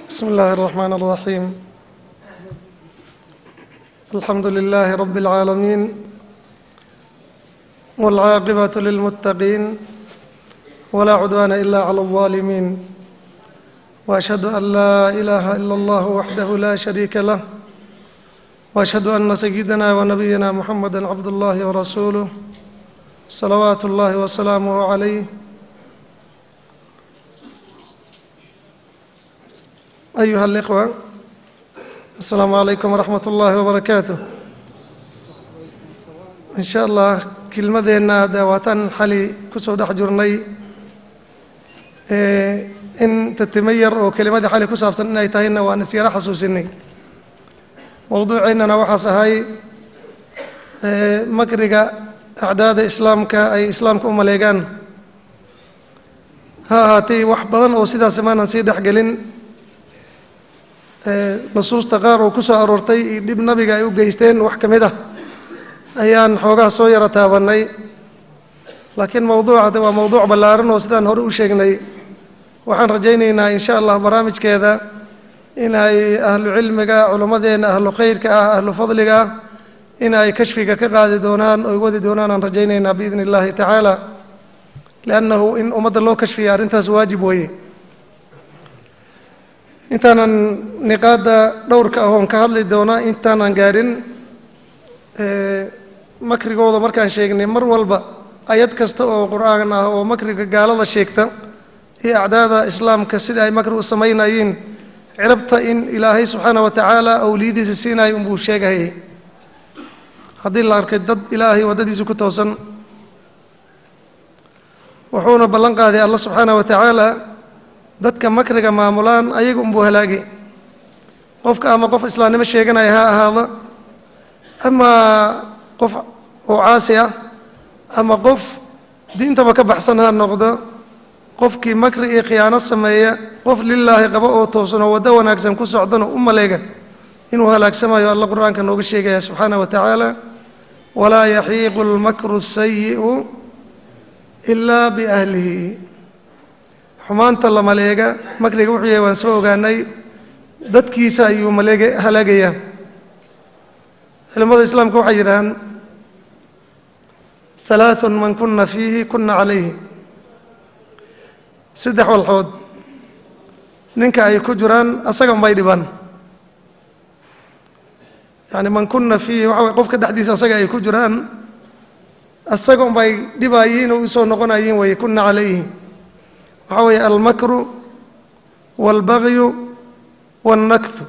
بسم الله الرحمن الرحيم الحمد لله رب العالمين والعاقبة للمتقين ولا عدوان إلا على الظالمين وأشهد أن لا إله إلا الله وحده لا شريك له وأشهد أن سيدنا ونبينا محمدا عبد الله ورسوله صلوات الله وسلامه عليه أيها الإخوة السلام عليكم ورحمة الله وبركاته إن شاء الله kelmadeenna de waataan xali ku soo dhex jirnay in tatimo yar oo kelimadii xali ku saabsan inay tahayna waan isyaro xasuusinay mowduuceennana waxaas ahay makriga acdaada islaamka ay islaamka u maleegaan ha ahaatay wax badan oo sidaas maanan sii dhexgelin nusuusta qaar oo ku soo aroortay iyo dhib nabiga ay u geysteen wax ka mid ah ayaan xoogaa soo yaro taabannay laakiin mowduuca de waa mowduuc ballaaran oo sidaan hore u sheegnay waxaan rajaynaynaa in sha allah barnaamijkeeda inay ahlu cilmiga culimmadeenna ahlu khayrka ah ahlu fadliga ah in ay kashfiga ka qaadi doonaan oy wadi doonaan aan rajaynaynaa biidni illahi tacaala liannahu in ummadda loo kashfiya arrintaas waajib weeye intaanan niqaadda dhowrka ahoon ka hadli doona intaanan gaarin makrigooda markaan sheegnay mar walba ayad kasta oo qur-aan ah oo makriga gaalada sheegta iyo acdaada islaamka sida ay makri u samaynayeen cirabta in ilaahay subxaana wa tacaala awliyadiisa siinayo unbuu sheegayay haddii la arkay dad ilaahay waddadiisa ku toosan wuxuuna ballan qaaday alla subxaana wa tacaala dadka makriga maamulaan ayaga unbuu halaagay qofka ama qof islaamnimo sheeganaya ha ahaada ama qof oo caasi ah ama qof diintaba ka baxsan ha noqdo qofkii makri iyo khiyaano sameeya qof lilaahi qabo oo toosan oo waddo wanaagsan ku socdana u maleega inuu halaagsamayo alla qur-aanka nooga sheegaya subxaana wa tacaala walaa yaxiiqu lmakru asayi'u ilaa biahlihi xumaanta la maleega makriga wuxuu yahay waan soo ogaanay dadkiisa ayuu maleega halaagayaa culimada islaamka waxay yidhahaan halaaثun man kuna fiihi kuna calayhi saddex walxood ninka ay ku jiraan asagan bay dhibaan yani man kuna fiihi waxa way qofka dhexdiisa asaga ay ku jiraan asagan bay dhibaayiin oo usoo noqonayiin weye kuna calayhi waxaa weeye almakru wاlbagyu wاnnaktu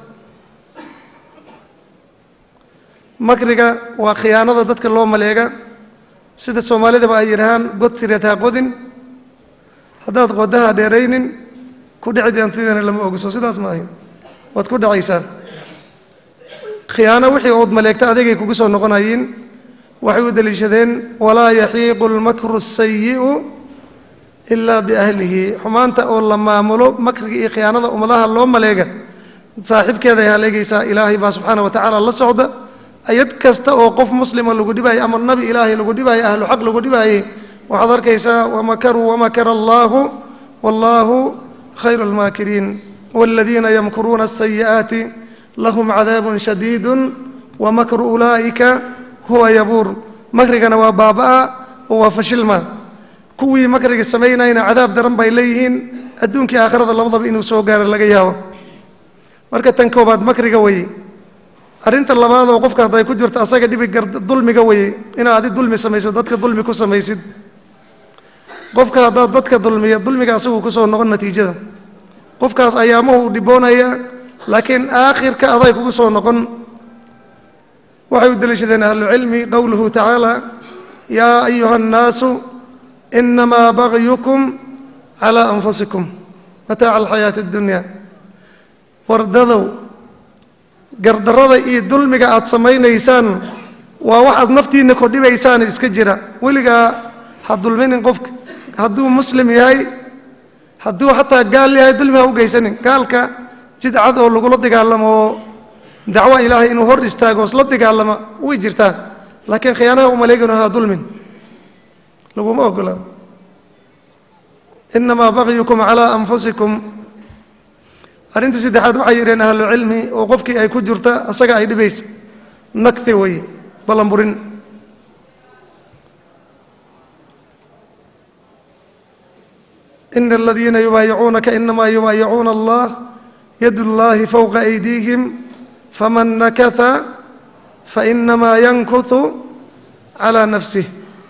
makriga waa khiyaanada dadka loo maleega sida soomaalidaba ay yidhahaan god sireed ha qodin haddaad qodaha dheeraynin ku dhici deentidana lama ogso sidaas maahay waad ku dhacaysaa khiyaano wixii ood maleegta adigay kugu soo noqonayiin waxay u deliishadeen walaa yaxiiqu lmakru asayi'u ilaa biahlihi xumaanta oo la maamulo makriga iyo khiyaanada ummadaha loo maleega saaxiibkeeda ay haleegaysaa ilaahay baa subxaana wa tacaala la socda ayad kasta oo qof muslima lagu dhibaayay ama nabi ilaahay lagu dhibaayay ahlu xaq lagu dhibaayey waxaad arkaysaa wamakaruu wamakara allaahu wallaahu khayru almaakiriin waaladiina yamkuruuna asayi'aati lahum cadaabun shadiidun wamakru ulaa'ika huwa yabuur makrigana waa baaba'a oo waa fashilma kuwii makriga samaynayna cadaab daran bay leeyihiin adduunkii aakhirada labadaba inuu soo gaaro laga yaabo marka tan koobaad makriga weye arrinta labaad oo qofka hadday ku jirto asaga dhibi gar dulmiga weye inaad adi dulmi samayso dadka dulmi ku samaysid qofka haddaad dadka dulmiya dulmiga asaguu kusoo noqon natiijada qofkaas ayaamahu u dhiboonaya laakiin aakhirka aday kugu soo noqon waxay u deliishadeen ahlucilmi qowluhu tacaala yaa ayuha annaasu inamaa bagyukum calaa anfusikum mataaca alxayaati addunya wardadow gardarrada iyo dulmiga aad samaynaysaan waa waxaad naftiinna kordhibaysaan iska jira weligaa ha dulminin qofka hadduu muslim yahay hadduu xataa gaal yahay dulmi ha u geysanin gaalka jidcad oo lagula dagaalamo oo dacwo ilaahay inuu hor istaago isla dagaalama way jirtaa laakiin khiyaanaha umaleegino ha dulmin laguma ogola inamaa bagyukum calaa anfusikum arrinta saddexaad waxay yidheen ahlu cilmi oo qofkii ay ku jirta isaga ay dhibaysa nagti weeye ballanburin ina aladiina yubaayicuunaka inamaa yubaayicuuna allah yadu llaahi fowqa aydiihim faman nakata fainamaa yankutu calaa nafsih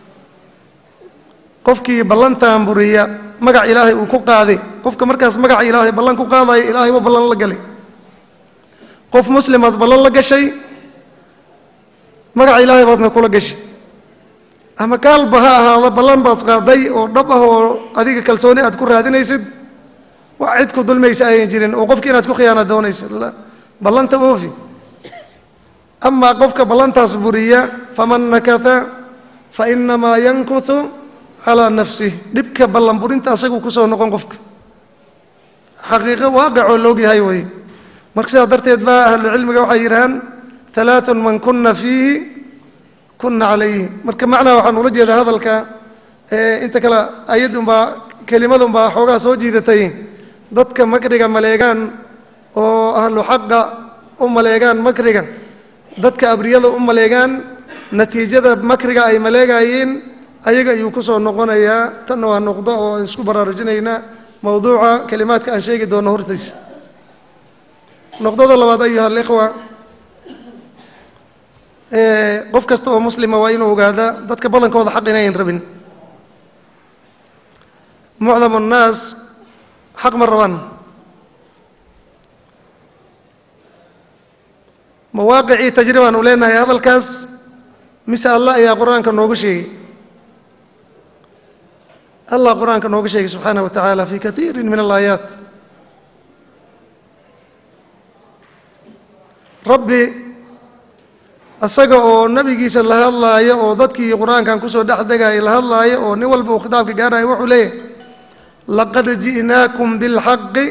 qofkii ballantan buriya magac ilaahay uu ku qaaday qofka markaas magaca ilaahay ballan ku qaadaya ilaahay waa ballan la galay qof muslimaad ballan la gashay magaca ilaahay baadna kula gashay ama kaalba ha ahaado ballan baad qaaday oo dhab ah oo adiga kalsooni aad ku raadinaysid wax cid ku dulmaysa ayan jirin oo qofki inaad ku khiyaana doonaysid ballanta oofi amaa qofka ballantaas buriya faman nakata fainamaa yankutu calaa nafsih dhibka ballanburinta asaguu kusoo noqon qofka xaqiiqo waaqicoo loogyahay wey marka sidaa darteed baa ahlucilmiga waxay yidhahaan halaaثun man kuna fiihi kuna calayhi marka macnaha waxaan ula jeedaa hadalka inta kale ayadun baa kelimadun baa xoogaa soo jiidatay dadka makriga maleegaan oo ahlu xaqa u maleegaan makriga dadka abriyada u maleegaan natiijada makriga ay maleegayeen ayaga ayuu ku soo noqonayaa tanna waa noqdo oo aan isku baraarujinaynaa mawduuca kelimaadka aan sheegi doono hortaysa noqdada labaad ayuha alikhwa qof kasta oo muslima waa inuu ogaadaa dadka badankooda xaq inayan rabin mucdam annaas xaq ma rabaan mawaaqicii tajribaan u leenahay hadalkaas mise allah ayaa qur-aanka noogu sheegay allah qur-aanka nooga sheegay subxaanaه wa tacaala fi kaiiri min alaayaat rabbi isaga oo nebigiisa la hadlaayo oo dadkii qur-aankan kusoo dhex degayay la hadlaayo oo nin walba uu khitaabka gaarayo wuxuu leeyahy laqad ji'naakum biاlxaqi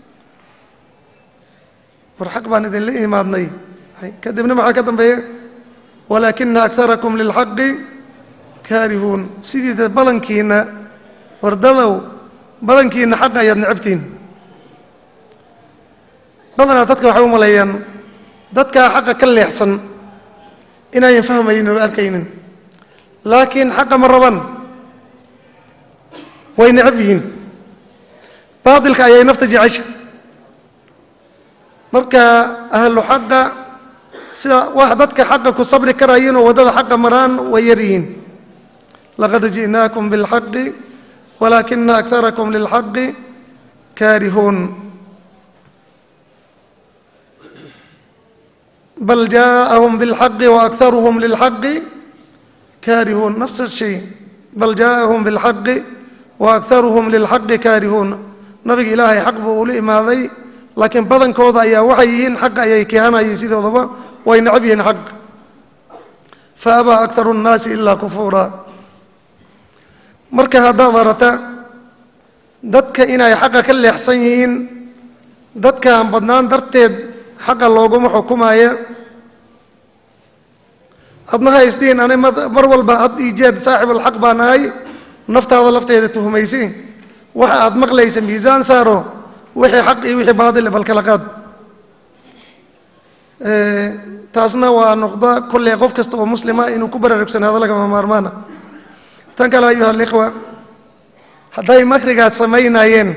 war xaq baan idinla imaadnay kadibna maxaa ka dambeeya walaakina akarakum lilxaqi kaarihuun sidiisa badankiina wardadow badankiina xaqa ayaad necabtiin badanaa dadka waxay u maleeyaan dadkaa xaqa ka leexsan inayan fahmaynin oo arkaynin laakiin xaqa ma raban way necab yihiin baatilka ayay nafta jecesha marka ahlu xaqa sida wax dadka xaqa ku sabri karayin oo waddada xaqa maraan way yar yihiin laqad ji'naakum biاlxaqi walaakina akarakum lilxaqi kaarihuun bal jaaءahum biاlxaqi waakharuhum lilxaqi kaarihuun nafs الshay bal jaaءahum biاlxaqi waakharuhum lilxaqi kaarihuun nabiga ilaahay xaq buu ula imaaday laakiin badankooda ayaa waxay yihiin xaq ayay kehanayeen sidoodaba way necab yihiin xaq faabaa akharu الnaasi ilaa kufuura marka haddaad arata dadka inay xaqa ka leexsan yihiin dadkaan badnaan darteed xaqa looguma xukumaya adna ha isdhihin ani mar walba had ii jeed saaxibulxaq baan ahay naftaada lafteeda tuhumaysi waxa aad maqlaysa miisaan saaro wixii xaq iyo wixii baadile bal kala qaad taasna waa noqda kolley qof kasta oo muslima inuu ku baraarugsanado lagama maarmaana tan kale ayuha alikhwa hadday makrigaad samaynayeen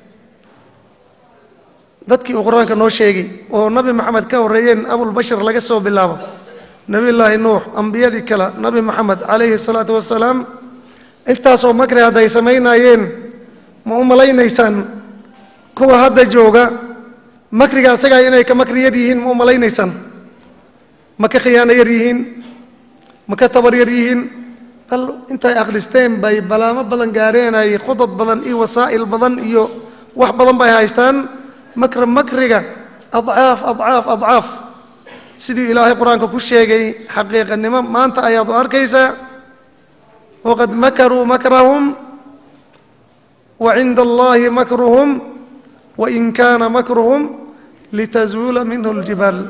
dadkii uu qur-aanka noo sheegay oo nabi maxamed ka horreeyeen abulbashar laga soo bilaabo nebiyullaahi nuux ambiyadii kale nabi moxamed calayhi الsalaatu wassalaam intaasoo makri hadday samaynayeen ma u malaynaysaan kuwa hadda jooga makriga asagaa inay ka makri yar yihiin ma u malaynaysaan ma ka khiyaano yar yihiin ma ka tabar yar yihiin bal intay akhristeen bay balaamo badan gaareen ay khudad badan iyo wasaa'il badan iyo wax badan bay haystaan makra makriga adcaaf adcaaf adcaaf sidii ilaahay qur-aanka ku sheegay xaqiiqanimo maanta ayaad u arkaysaa waqad makaruu makrahum wa cinda allahi makruhum wain kaana makruhum litazuula minhu ljibaal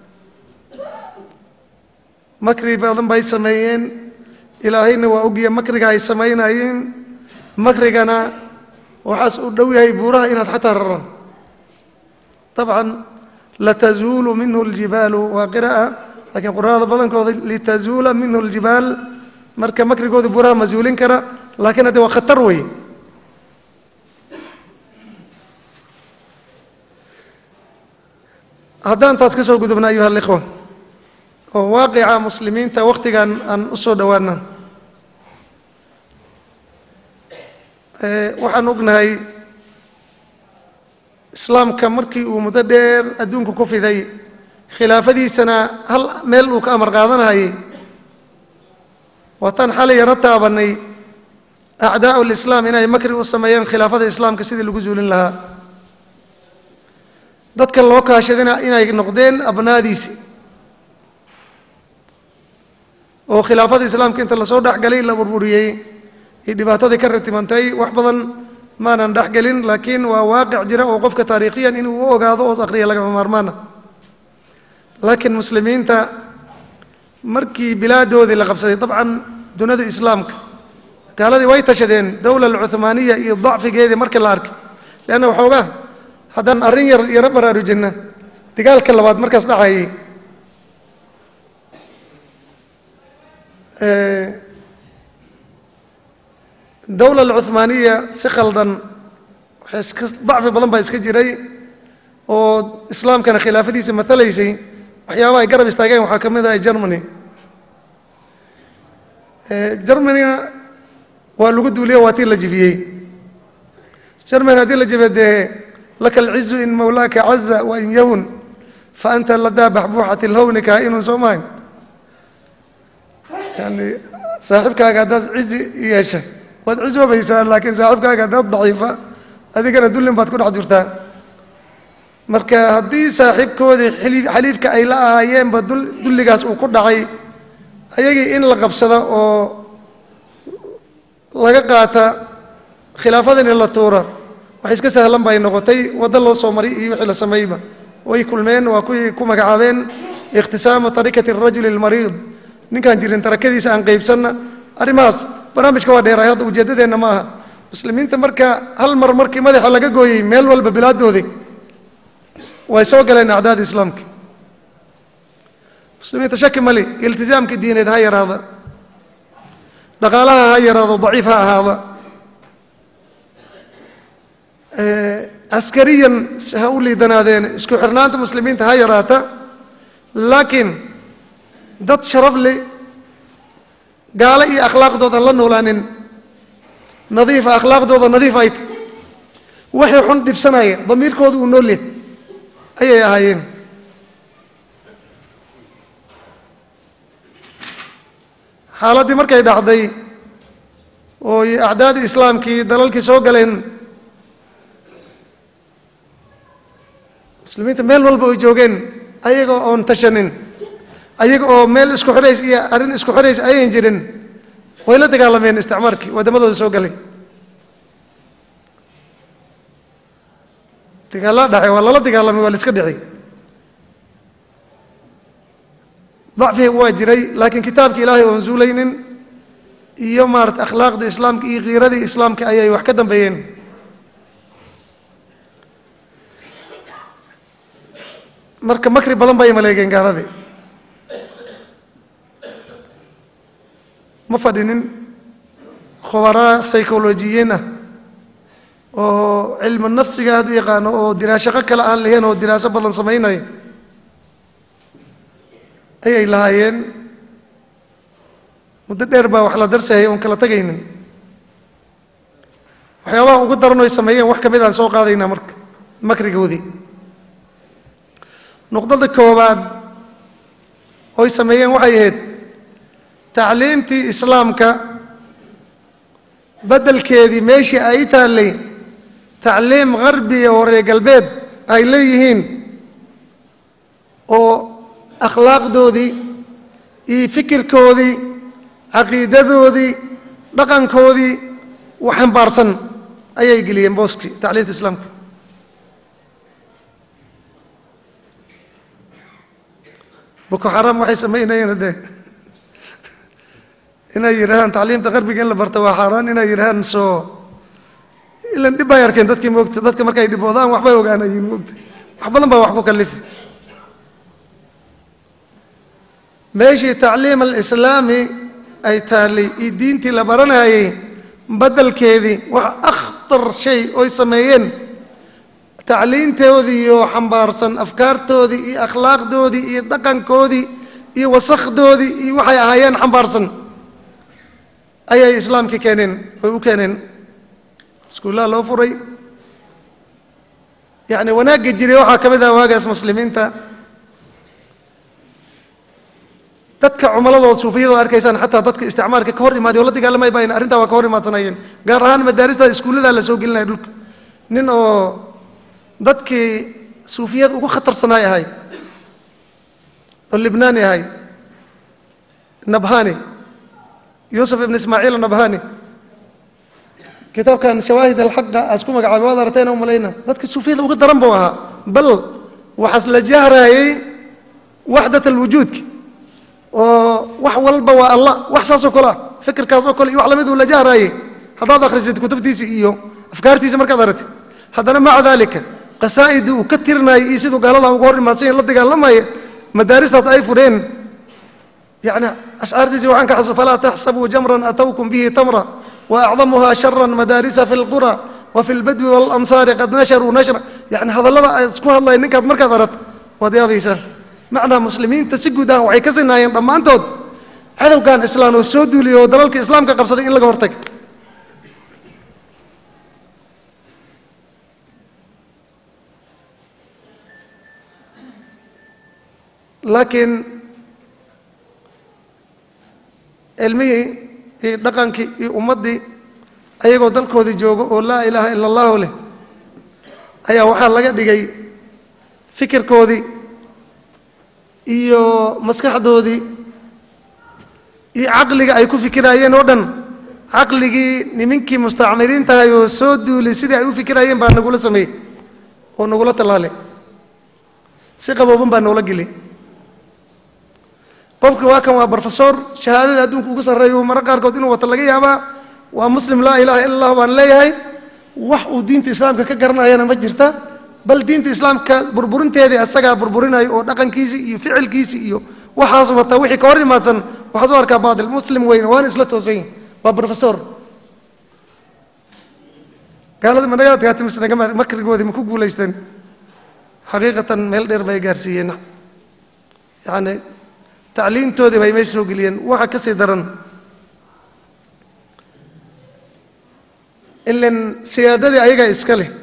makri badan bay sameeyeen ilaahayna waa ogya makriga ay samaynayeen makrigana waxaas u dhow yahay buuraha inaad xataa raraan dabcan latazuulu minhu اljibaalu waa qira'a laakiin qura'ada badankooda litazuula minhu اljibaal marka makrigooda buraha ma zuulin kara laakiin hadde waa khatar wey haddaan taas ka soo gudubna ayuha alikhwa oo waaqica muslimiinta wakhtigan aan u soo dhowaana waxaan ognahay islaamka markii uu muddo dheer adduunku ku fiday khilaafadiisana hal meel uu ka amar qaadanahayay waataan xalay yaro taabanay acdaa'u lislaam inay makri u sameeyeen khilaafada islaamka sidii lagu zuulin lahaa dadka loo kaashadina inay noqdeen abnaadiisi oo khilaafada islaamka inta lasoo dhexgalay la burburiyey iyo dhibaatadii ka ratimantay wax badan maanan dhexgelin laakiin waa waaqic jira oo qofka taariikhiyan inuu u ogaado oos akhriya lagama maarmaana laakiin muslimiinta markii bilaadoodii la qabsaday dabcan dunida islaamka gaaladii way tashadeen dowla alcuhmaaniya iyo dacfigeedii markii la arkay leanna waxoogaa haddaan arrin yar yaro baraarujinna dagaalka labaad markaas dhacayay dowla alcuhmaaniya si khaldan waxay iska dacfi badan baa iska jiray oo islaamkana khilaafadiisa matalaysay waxyaabaha ay garab istaageen waxaa ka mid ah germany germanyna waa lagu duuliye waa tii la jibiyey germany haddii la jibiye dee laka alcizu in mawlaaka caza wa in yahun fa anta ladaa baxbuuxati lhawni kaa-inun soo mahay yani saaxiibkaaga haddaad cizi yeesha waad cisoobaysaa laakiin saaxiibkaaga haddaad daciifa adigana dullin baad ku dhex jirtaa marka haddii saaxiibkoodii xili- xaliifka ay la ahaayeenba dul dulligaas uu ku dhacay ayagii in la qabsado oo laga qaata khilaafadan in la tuura wax iska sahlan bay noqotay waddo loo soo maray iyo wixii la sameeyba way kulmeen waa kuwii ku magacaabeen ikhtisaamu tarikati arajuli almariid ninkaan jirin tarakadiisa aan qaybsanna arrimahaas barnaamijka waa dheeraay hadda ujeeddadeenna ma aha muslimiinta marka hal mar markii madaxa laga gooyey meel walba bilaadoodii way soo galeen acdaada islaamka muslimiinta shaki mali iltizaamka diineed ha yaraada dhaqaalaha ha yaraado daciif ha ahaada askariyan ha u liidanaadeen isku xirnaanta muslimiinta ha yaraata laakiin dad sharaf leh gaalo iyo akhlaaqdoodan la noolaanin nadiifa akhlaaqdooda nadiif ay tahy waxay xun dhibsanaya damiirkooda uu nool yahay ayay ahaayeen xaaladdii markay dhacday oo acdaadii islaamkii dalalkii soo galeen muslimiinta meel walba ay joogeen ayaga oon tashanin ayaga oo meel isku xidhays iyo arrin isku xidhays ayan jirin way la dagaalameen isticmaarkii waddamadooda soo galay dagaalla dhacay waa lala dagaalamay waa la iska dhicay dacfiga waa jiray laakiin kitaabka ilaahay oon zuulaynin iyo maarata akhlaaqda islaamka iyo kiiradii islaamka ayay wax ka dambeeyeen marka makri badan bay maleegeen gaaladii ma fadhinin khubaraa psycholojiyiin ah oo cilmu nafsiga aada u yaqaano oo diraashaqo kale aan lahayn oo diraaso badan samaynaya ayay lahaayeen muddo dheer baa wax la darsahayay oon kala tegaynin waxyaabaha ugu daran oy sameeyeen wax ka mid aan soo qaadaynaa marka makrigoodii nuqdada koowaad oy sameeyeen waxay ahayd tacliimtii islaamka beddelkeedii meeshii ay taallay tacliim qarbiya oo reer galbeed ay leeyihiin oo akhlaaqdoodii iyo fikirkoodii caqiidadoodii dhaqankoodii wax xambaarsan ayay geliyeen booskii tacliimta islaamka boko xaram waxay samaynayeen haddee inay yidhaahaan tacliimta qarbiga in la barta waa xaaraan inay yidhaahaan soo ilan dhib bay arkeen dadkii moogta dadka markay dhiboodaan waxbay ogaanayeen moogta wax badan baa wax ku kalifi meeshii tacliim alislaami ay taallay iyo diintii la baranayay beddelkeedii wax akhtar shay oy sameeyeen tacliintoodii iyo xambaarsan afkaartoodii iyo akhlaaqdoodii iyo dhaqankoodii iyo wasakdoodii iyo waxay ahaayeen xambaarsan ayay islaamkii keeneen oy u keeneen iskuullaha loo furay yacni wanaagga jiray waxaa ka mid ah waagaas muslimiinta dadka cumaladooda suufiyadooda arkaysaan xataa dadka isticmaalka ka hor imaaday oo la dagaalamay bayn arrintaa waa ka hor imaadsanayeen gaar ahaan madaarista iskuulladaa la soo gelinaya dhulka nin oo dadkii suufiyada ugu khatarsanaay ahay oo libnaani ahay nabhani yuusuf ibn ismaaciil nabhani kitaabkan shawaahid alxaqa aas ku magacaabay waad aragteen u malayna dadka suufiyada uga daran buu ahaa bal waxaas la jahraayey waxdat alwujuudka oo wax walba waa allah wax saasoo kale ah fikirkaas oo kale iyo wax lamid uu la jahraayey haddaad akhrisid kutubtiisa iyo afkaartiisa markaad aragtid haddana maca daalika qasaa'idii uu ka tirinayay iyo siduu gaalada uga hor imaadsan yahin la dagaalamaya madaaristaas ay fureen يعني أشعارتي وعنك حسب فلا تحسبوا جمرا أتوكم به تمرا وأعظمها شرا مدارس في القرى وفي البدو والأمصار قد نشروا نشرا يعني هذا الله اسكوها الله إنك مركز أردت وديا بيسا معنى مسلمين تسجوا دان وحي كسنا ينضم أنتود هذا كان إسلام والسود لي ودلالك إسلام كقبصة إلا قبرتك لكن cilmihii iyo dhaqankii iyo ummaddii ayagoo dalkoodii joogo oo laa ilaaha ila allahu leh ayaa waxaa laga dhigay fikirkoodii iyo maskaxdoodii iyo caqliga ay ku fikiraayeen oo dhan caqligii nimankii mustacmiriin tahay oo soo duulay sidii ay u fikiraayeen baa nagula sameeyey oo nagula tallaalay si qabooban baa noola geliyay qofki waa kan waa brofesor shahaadada adduunka ugu sarreeya maro qaarkood inuu wato laga yaabaa waa muslim laa ilaha illa allah baan leeyahay wax uu diinta islaamka ka garanayana ma jirta bal diinta islaamka burburinteedii asagaa burburinayo oo dhaqankiisii iyo ficilkiisii iyo waxaas wata wixii ka hor imaadsan waxaas u arkaa baatil muslim weyne waana isla toosan yihin waa brofesor gaalada managaadkaati misnaga makrigoodii ma ku guulaysteen xaqiiqatan meel dheer bay gaarsiiyeen yani tacliintoodii bay may soo geliyeen waxa ka sii daran ilan siyaadadii ayagaa iska leh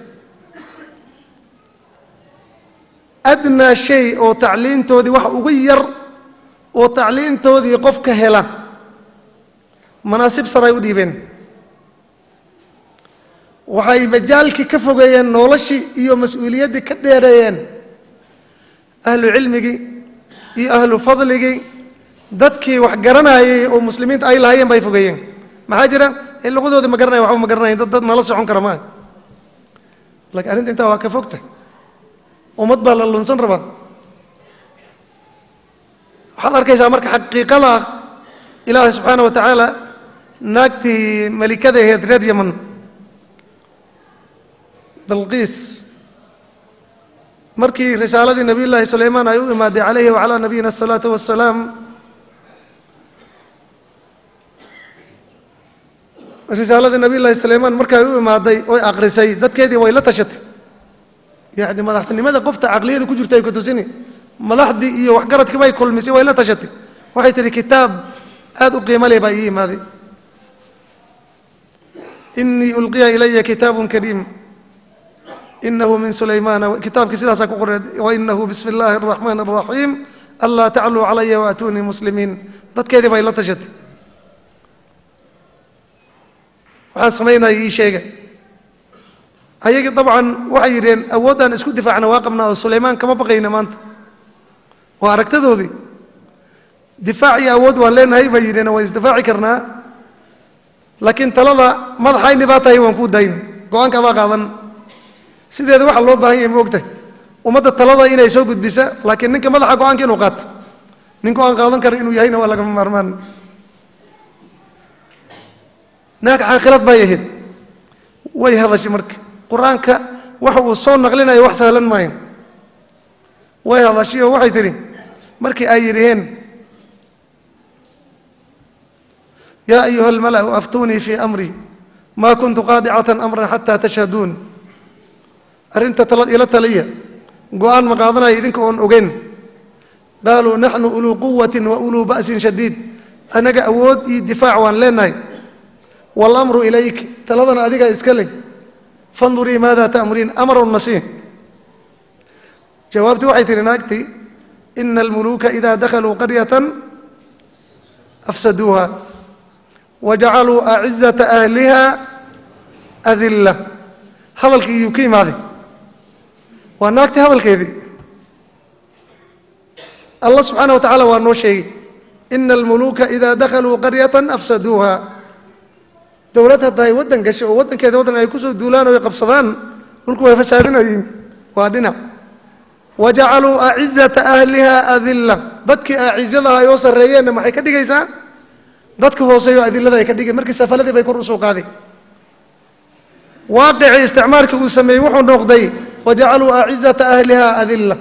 adnaa shay oo tacliintoodii wax ugu yar oo tacliintoodii qofka hela manaasib saray u dhiibeen waxay majaalkii ka fogeeyeen noloshii iyo mas-uuliyaddii ka dheereeyeen ahlu cilmigii iyo ahlu fadligii dadkii wax garanayay oo muslimiinta ay lahaayeen bay fogeeyeen maxaa jira in luqadoodii ma garanaya waxba ma garanayan dad dad nala socon kara maaha laakiin arrinta intaa waa ka fogta ummad baa la lunsan rabaa waxaad arkaysaa marka xaqiiqada ilaahay subxaana wa tacaala naagtii malikada aheed reer yaman balqiis markii risaaladii nabiy llaahi sulaymaan ay u imaaday calayhi wacalaa nabiyina asalaatu wassalaam risaaladii nabiy llaahi sulaymaan markay u imaaday oy akrisay dadkeedii way la tashatay yacni madaxtinimada qofta caqliyada ku jirta ay ku tusini madaxdii iyo waxgaradkii bay kulmisay way la tashatay waxay tihi kitaab aada u qiimo leh baa ii imaaday inii ulqiya ilaya kitaabun kariim inahu min sulaymaana kitaabkii sidaasaa ku qoray wainahu bismi illaahi araxmaan araxiim anlaa tacluu calaya waatuunii muslimiin dadkeedii bay la tashatay waxaan samaynaya ii sheega ayagii dabcan waxay yidheen awooddaan isku difaacna waa qabnaa oo sulaymaan kama baqayna maanta waa aragtadoodii difaac iyo awood waan leenahay bay yidheen waan isdifaaci karnaa laakiin talada madaxayni baa tahay waan kuu dayn go-aanka adaa qaadan sideeda waxaa loo baahan yahay moogtahay ummadda talada inay soo gudbisa laakiin ninka madaxa go-aanka inuu qaato nin go-aan qaadan kara inuu yahayna waa lagama maarmaan naag caaqilad bay ahayd way hadashay marka qur-aanka waxa uu soo naqlinayo wax sahlan maayo way hadashay oo waxay tidhi markii ay yidhiheen yaa ayuha almala'u aftuunii fii amrii maa kuntu qaadicatan amran xataa tashhaduun arrinta tala ila taliya go-aan ma qaadanaya idinka oon ogeyn qaaluu naxnu uluu quwatin wa uluu ba'sin shadiid annaga awood iyo difaac waan leenahay waalamru ilayk taladana adigaa iska leh fandurii maada ta'muriin amarun nasiih jawaabtii waxay tihi naagtii ina almuluuka idaa dakhaluu qaryatan afsaduuha wajacaluu acizata ahliha adilla hadalkii iyuu ka imaaday waa naagtii hadalkeedii allah subxaana wa tacaala waa noo sheegay ina almuluuka idaa dakhaluu qaryatan afsaduuha dowlad hadday waddan gashay oo waddankeeda waddan ay kusoo duulaan oo ay qabsadaan dhulku way fasaadinayiin waa dhinac wajacaluu acizata ahliha adilla dadkii acizadaha ay oo sarreeyeenna maxay ka dhigaysaa dadka hooseeyo adillada ay ka dhigay markii safaladii bay kor usoo qaaday waaqicii isticmaalkii uu sameeyey wuxuu noqday wajacaluu acizata ahliha adilla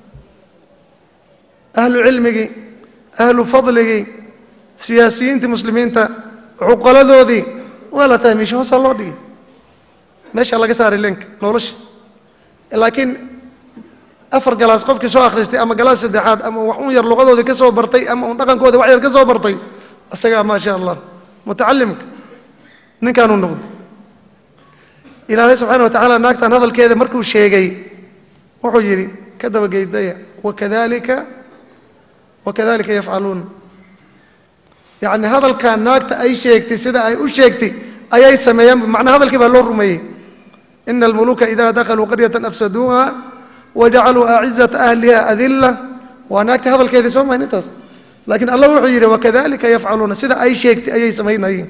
ahlu cilmigii ahlu fadligii siyaasiyiintii muslimiinta cuqaladoodii waa la tahmiishay hoosaa loo dhigay meeshaa laga saaray leenka nolosha laakiin afar galaas qofkii soo akhristay ama galaas saddexaad ama wax un yar luqadoodii ka soo bartay ama un dhaqankooda wax yar ka soo bartay isagaa maa sha allah mutacalimka ninkaanuu noqday ilaahay subxaana wa tacaala naagtan hadalkeeda markuu sheegay wuxuu yidhi ka dabageydaya wakadalika wakadalika yafcaluun yacni hadalkaa naagta ay sheegtay sida ay u sheegtay ayay sameeyaan macnaa hadalkii baa loo rumeeyey ina almuluuka idaa dakhaluu qaryatan afsaduuha wajacaluu acizata ahliha adilla waa naagta hadalkeedii soo mahayn intaas laakiin allah wuxuu yidhi wakadalika yafcaluuna sida ay sheegtay ayay samaynayeen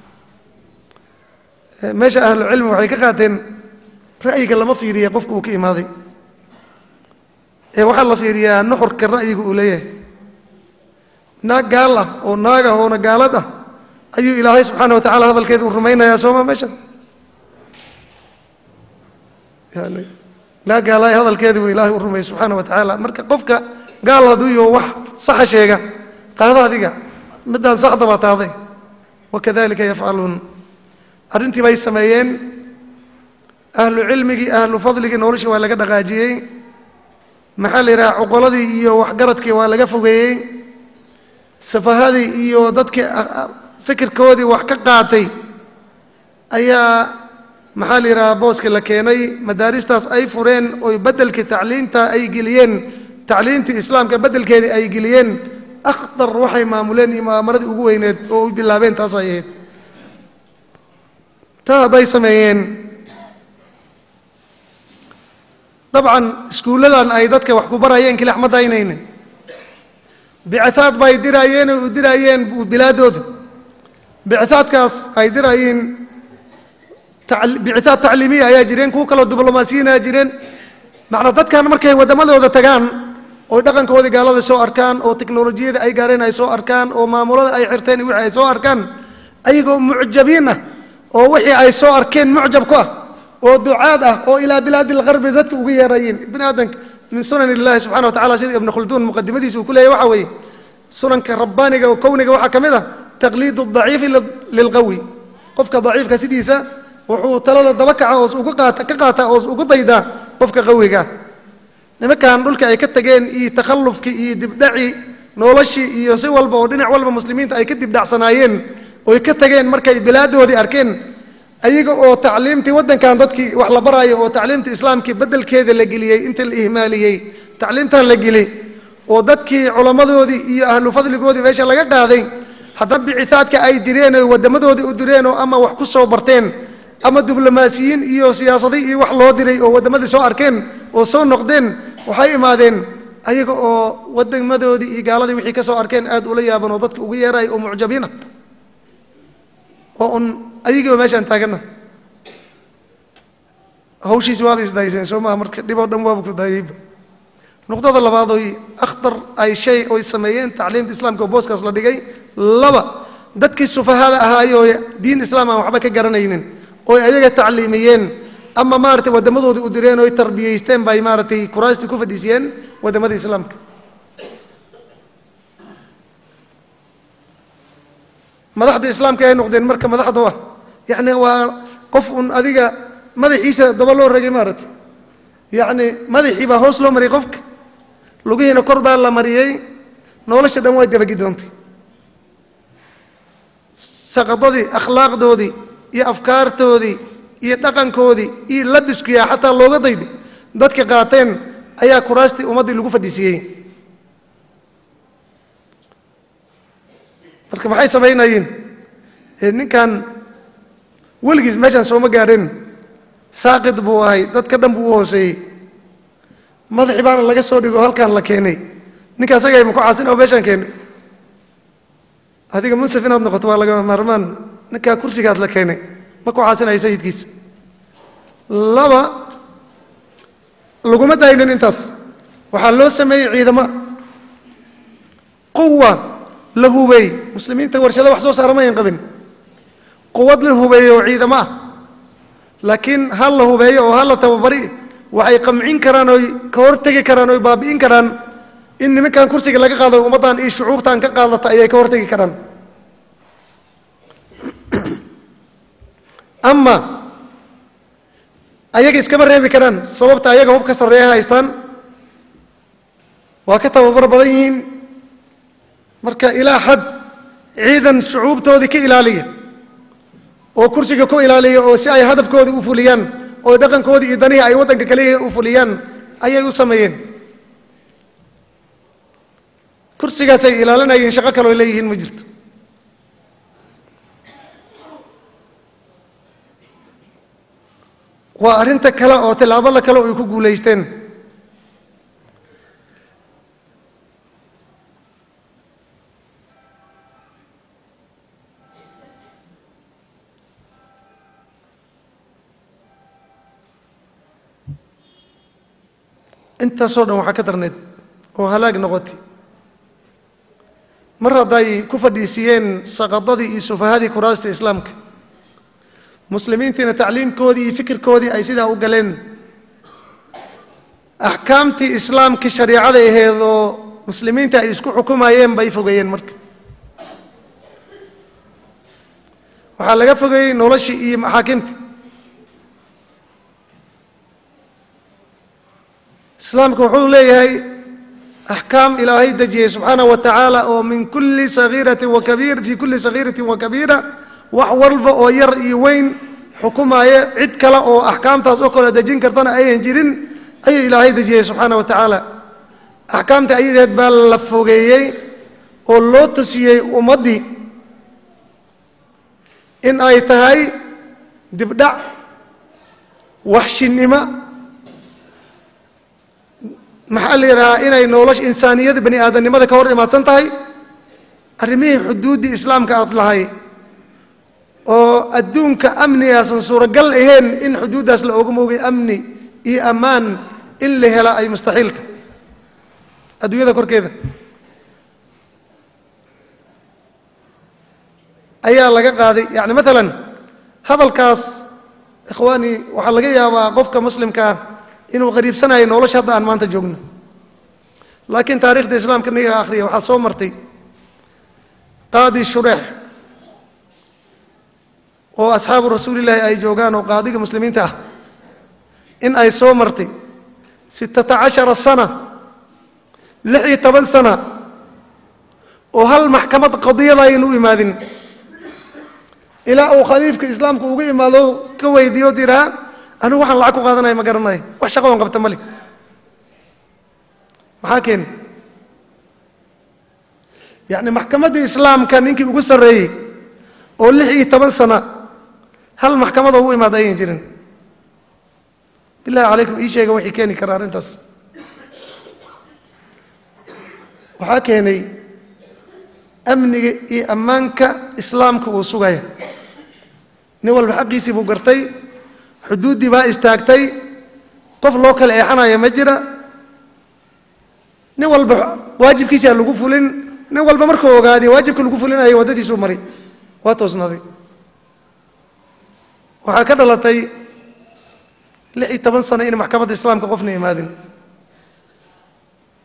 meesha ahlucilmi waxay ka qaateen ra'yiga lama fiiriya qofka uu ka imaaday ee waxaa la fiiriyaa nuxurka ra'yiga uu leeyahay naag gaal ah oo naag ah oona gaalad ah ayuu ilaahay subxaana wa tacala hadalkeeda uu rumaynayaa sooma meesha yani naag gaalaay hadalkeeda buu ilaahay u rumayay subxaana wa tacaala marka qofka gaal hadduu yaho wax saxa sheega qaada adiga middaan saxda baa taaday wakadalika yafcaluun arrintii bay sameeyeen ahlu cilmigii ahlu fadligii nolosha waa laga dhaqaajiyey maxaa la yidhaha cuqoladii iyo waxgaradkii waa laga fogeeyey safahadii iyo dadkii fikirkoodii wax ka qaatay ayaa maxaa la yidhaha booska la keenay madaaristaas ay fureen oy beddelkii tacliinta ay geliyeen tacliintii islaamka beddelkeedii ay geliyeen akhdar waxay maamuleen iyo mu'aamaradii ugu weyneed oo u bilaabeen taas ay ahayd taa hadday sameeyeen dabcan iskuulladan ay dadka wax ku barayeen kilax ma daynayne bicitaad bay diraayeen oo u diraayeen bilaadooda bicitaadkaas ay diraayeen bicitaad tacliimiya ayaa jireen kuwo kaloo diblomaasiyiin ayaa jireen macnaa dadkan markay waddamadooda tagaan oy dhaqankoodii gaalada soo arkaan oo teknolojiyada ay gaareen ay soo arkaan oo maamulada ay xirteen wixii ay soo arkaan ayagoo mucjabiin ah oo wixii ay soo arkeen mucjab ku ah oo ducaad ah oo ilaa bilaadi lgarbi dadka uga yeerayeen bini aadanka min sunan illahi subxana wa tacala sida ibnu khulduun muqadimadiisa uu ku leeyahy waxa weeye sunanka rabbaaniga oo kowniga waxaa ka mid ah taqliidu daciifi lilqawi qofka daciifka sidiisa wuxuu talada daba kaca oos uga qaata ka qaataa oos ugu daydaa qofka qawiga nimankan dhulka ay ka tageen iyo takhallufkii iyo dibdhaci noloshii iyo si walba oo dhinac walba muslimiinta ay ka dibdhacsanaayeen oy ka tageen markay bilaadoodii arkeen ayaga oo tacliimtii waddankan dadkii wax la baraayo oo tacliimtii islaamkii beddelkeeda la geliyey inta la ihmaaliyey tacliimtan la geliyey oo dadkii culammadoodii iyo ahlu fadligoodii meesha laga qaaday haddana bicisaadka ay direen oo waddamadoodii u direen oo ama wax ku soo barteen ama diblomaasiyiin iyo siyaasadi iyo wax loo diray oo waddamadii soo arkeen oo soo noqdeen waxay imaadeen ayaga oo waddamadoodii iyo gaaladii wixii ka soo arkeen aad ula yaaban oo dadka ugu yeeraya oo mucjabiina oo un ayagiiba meeshaan taaganna hawshiisi waaba isdayseen soo maha marka dhib oo dhan waaba ku daayeyba nuqdada labaad oy akhtar ay shay oy sameeyeen tacliimta islaamka oo booskaas la dhigay laba dadkii sufahada ahaayoo diin islaam aan waxba ka garanaynin oy ayaga tacliimiyeen ama maaragtay wadamadoodii u direen oy tarbiyaysteen bay maaragtay kuraastii ku fadhiisiyeen waddamada islaamka madaxda islaamka ay noqdeen marka madaxda ah yacni waa qof un adiga madaxiisa daba loo ragay maaragtay yacni madaxii baa hoos loo mariyay qofka lugihiina kor baa la mariyey nolosha dhan waa dabagidoontay saqadadii akhlaaqdoodii iyo afkaartoodii iyo dhaqankoodii iyo labiskiyaa xataa looga dayday dadka qaateen ayaa kuraastii ummaddii lagu fadhiisiiyey marka maxay samaynayeen ninkan weligiis meeshaan sooma gaadhin saaqid buu ahay dadka dhan buu u hooseeyey madaxii baana laga soo dhigo halkaan la keenay ninka asagay maku caasin oo meeshaan keenay adiga munsaf inaad noqoto waa lagama maarmaan ninkaa kursigaad la keenay ma ku caasinayo sayidkiisa laba laguma daynin intaas waxaa loo sameeyey ciidamo quwa la hubeey muslimiinta warshado wax soo saara mayan qabin quwad la hubeeyo oo ciidamo ah laakiin hal la hubeeyo oo hal la tababari waxay qamcin karaan oy ka hortegi karaan oy baabi'in karaan in nimankan kursiga laga qaado ummaddan iyo shucuubtan ka qaadata ayay ka hortegi karaan ama ayaga iskama reebi karaan sababta ayaga hub ka sarreeya haystaan waa ka tababar badan yihiin marka ilaa xad ciidan shucuubtoodii ka ilaaliya oo kursiga ku ilaaliya oo si ay hadafkoodii u fuliyaan oo dhaqankoodii iyo danihii ay waddanka kaliya u fuliyaan ayay u sameeyeen kursigaasay ilaalinayeen shaqo kaloo leeyihiin ma jirto waa arrinta kale oo tillaabada kale oo ay ku guulaysteen intaasoo dhan waxaa ka darneed oo halaag noqotay mar hadday ku fadhiisiyeen saqadadii iyo sufahadii kuraasta islaamka muslimiintiina tacliimkoodii iyo fikirkoodii ay sidaa u galeen axkaamtii islaamkii shariicada aheed oo muslimiinta ay isku xukumayeen bay fogeeyeen marka waxaa laga fogeeyey noloshii iyo maxaakimtii islaamku wuxuu leeyahay axkaam ilaahay dejiyey subxaanaه wa tacaala oo min kuli sagiirati wa kabiir fii kulli sagiirati wa kabiira wax walba oo yar iyo weyn xukumaayo cid kale oo axkaamtaas oo kale dejin kartana ayan jirin ayuu ilaahay dejiyey subxaana wa tacaala axkaamta ayadeed baa la fogeeyey oo loo tusiyey ummaddii in ay tahay dibdhac waxshinimo maxaa la yidhahaa inay nolosha insaaniyada bani aadamnimada ka hor imaadsan tahay arrimihii xuduuddii islaamka aad lahay oo adduunka amnigaasan suuragal ahayn in xuduuddaas la oga moogay amni iyo ammaan in la hela ay mustaxiilta adduunyada korkeeda ayaa laga qaaday yacni maalan hadalkaas ikhwaani waxaa laga yaabaa qofka muslimka ah inuu qariibsanayo nolosha hadda aan maanta joogno laakiin taarikhda islaamka niga akhriya waxaa soo martay qaadi shureex oo asxaabu rasuulillaahi ay joogaan oo qaadiga muslimiinta ah in ay soo martay sittata cashara sana lix iyo toban sana oo hal maxkamad qadiyada aynu u imaadin ilaa uu khaliifka islaamka uga imaado ka weydiiyo tiraa anigu waxaan lacag ku qaadanaya ma garanayo wax shaqo on qabta male maxaa keeni yacni maxkamaddii islaamka ninkii ugu sarreeyey oo lix iyo toban sana hal maxkamadoo ugu imaada ayan jirin billahi calaykum ii sheega wixii keeni kara arrintaas waxaa keenay amniga iyo ammaanka islaamka uu sugaya nin walba xaqiisii buu gartay xuduuddii baa istaagtay qof loo kala eexanaya ma jira nin walba waajibkiisaa lagu fulin nin walba markuu ogaadiy waajibka lagu fulinayo waddadiisuu mari waa toosnaaday waxaa ka dhalatay lix iyo toban sano in maxkamadda islaamka qofna imaadin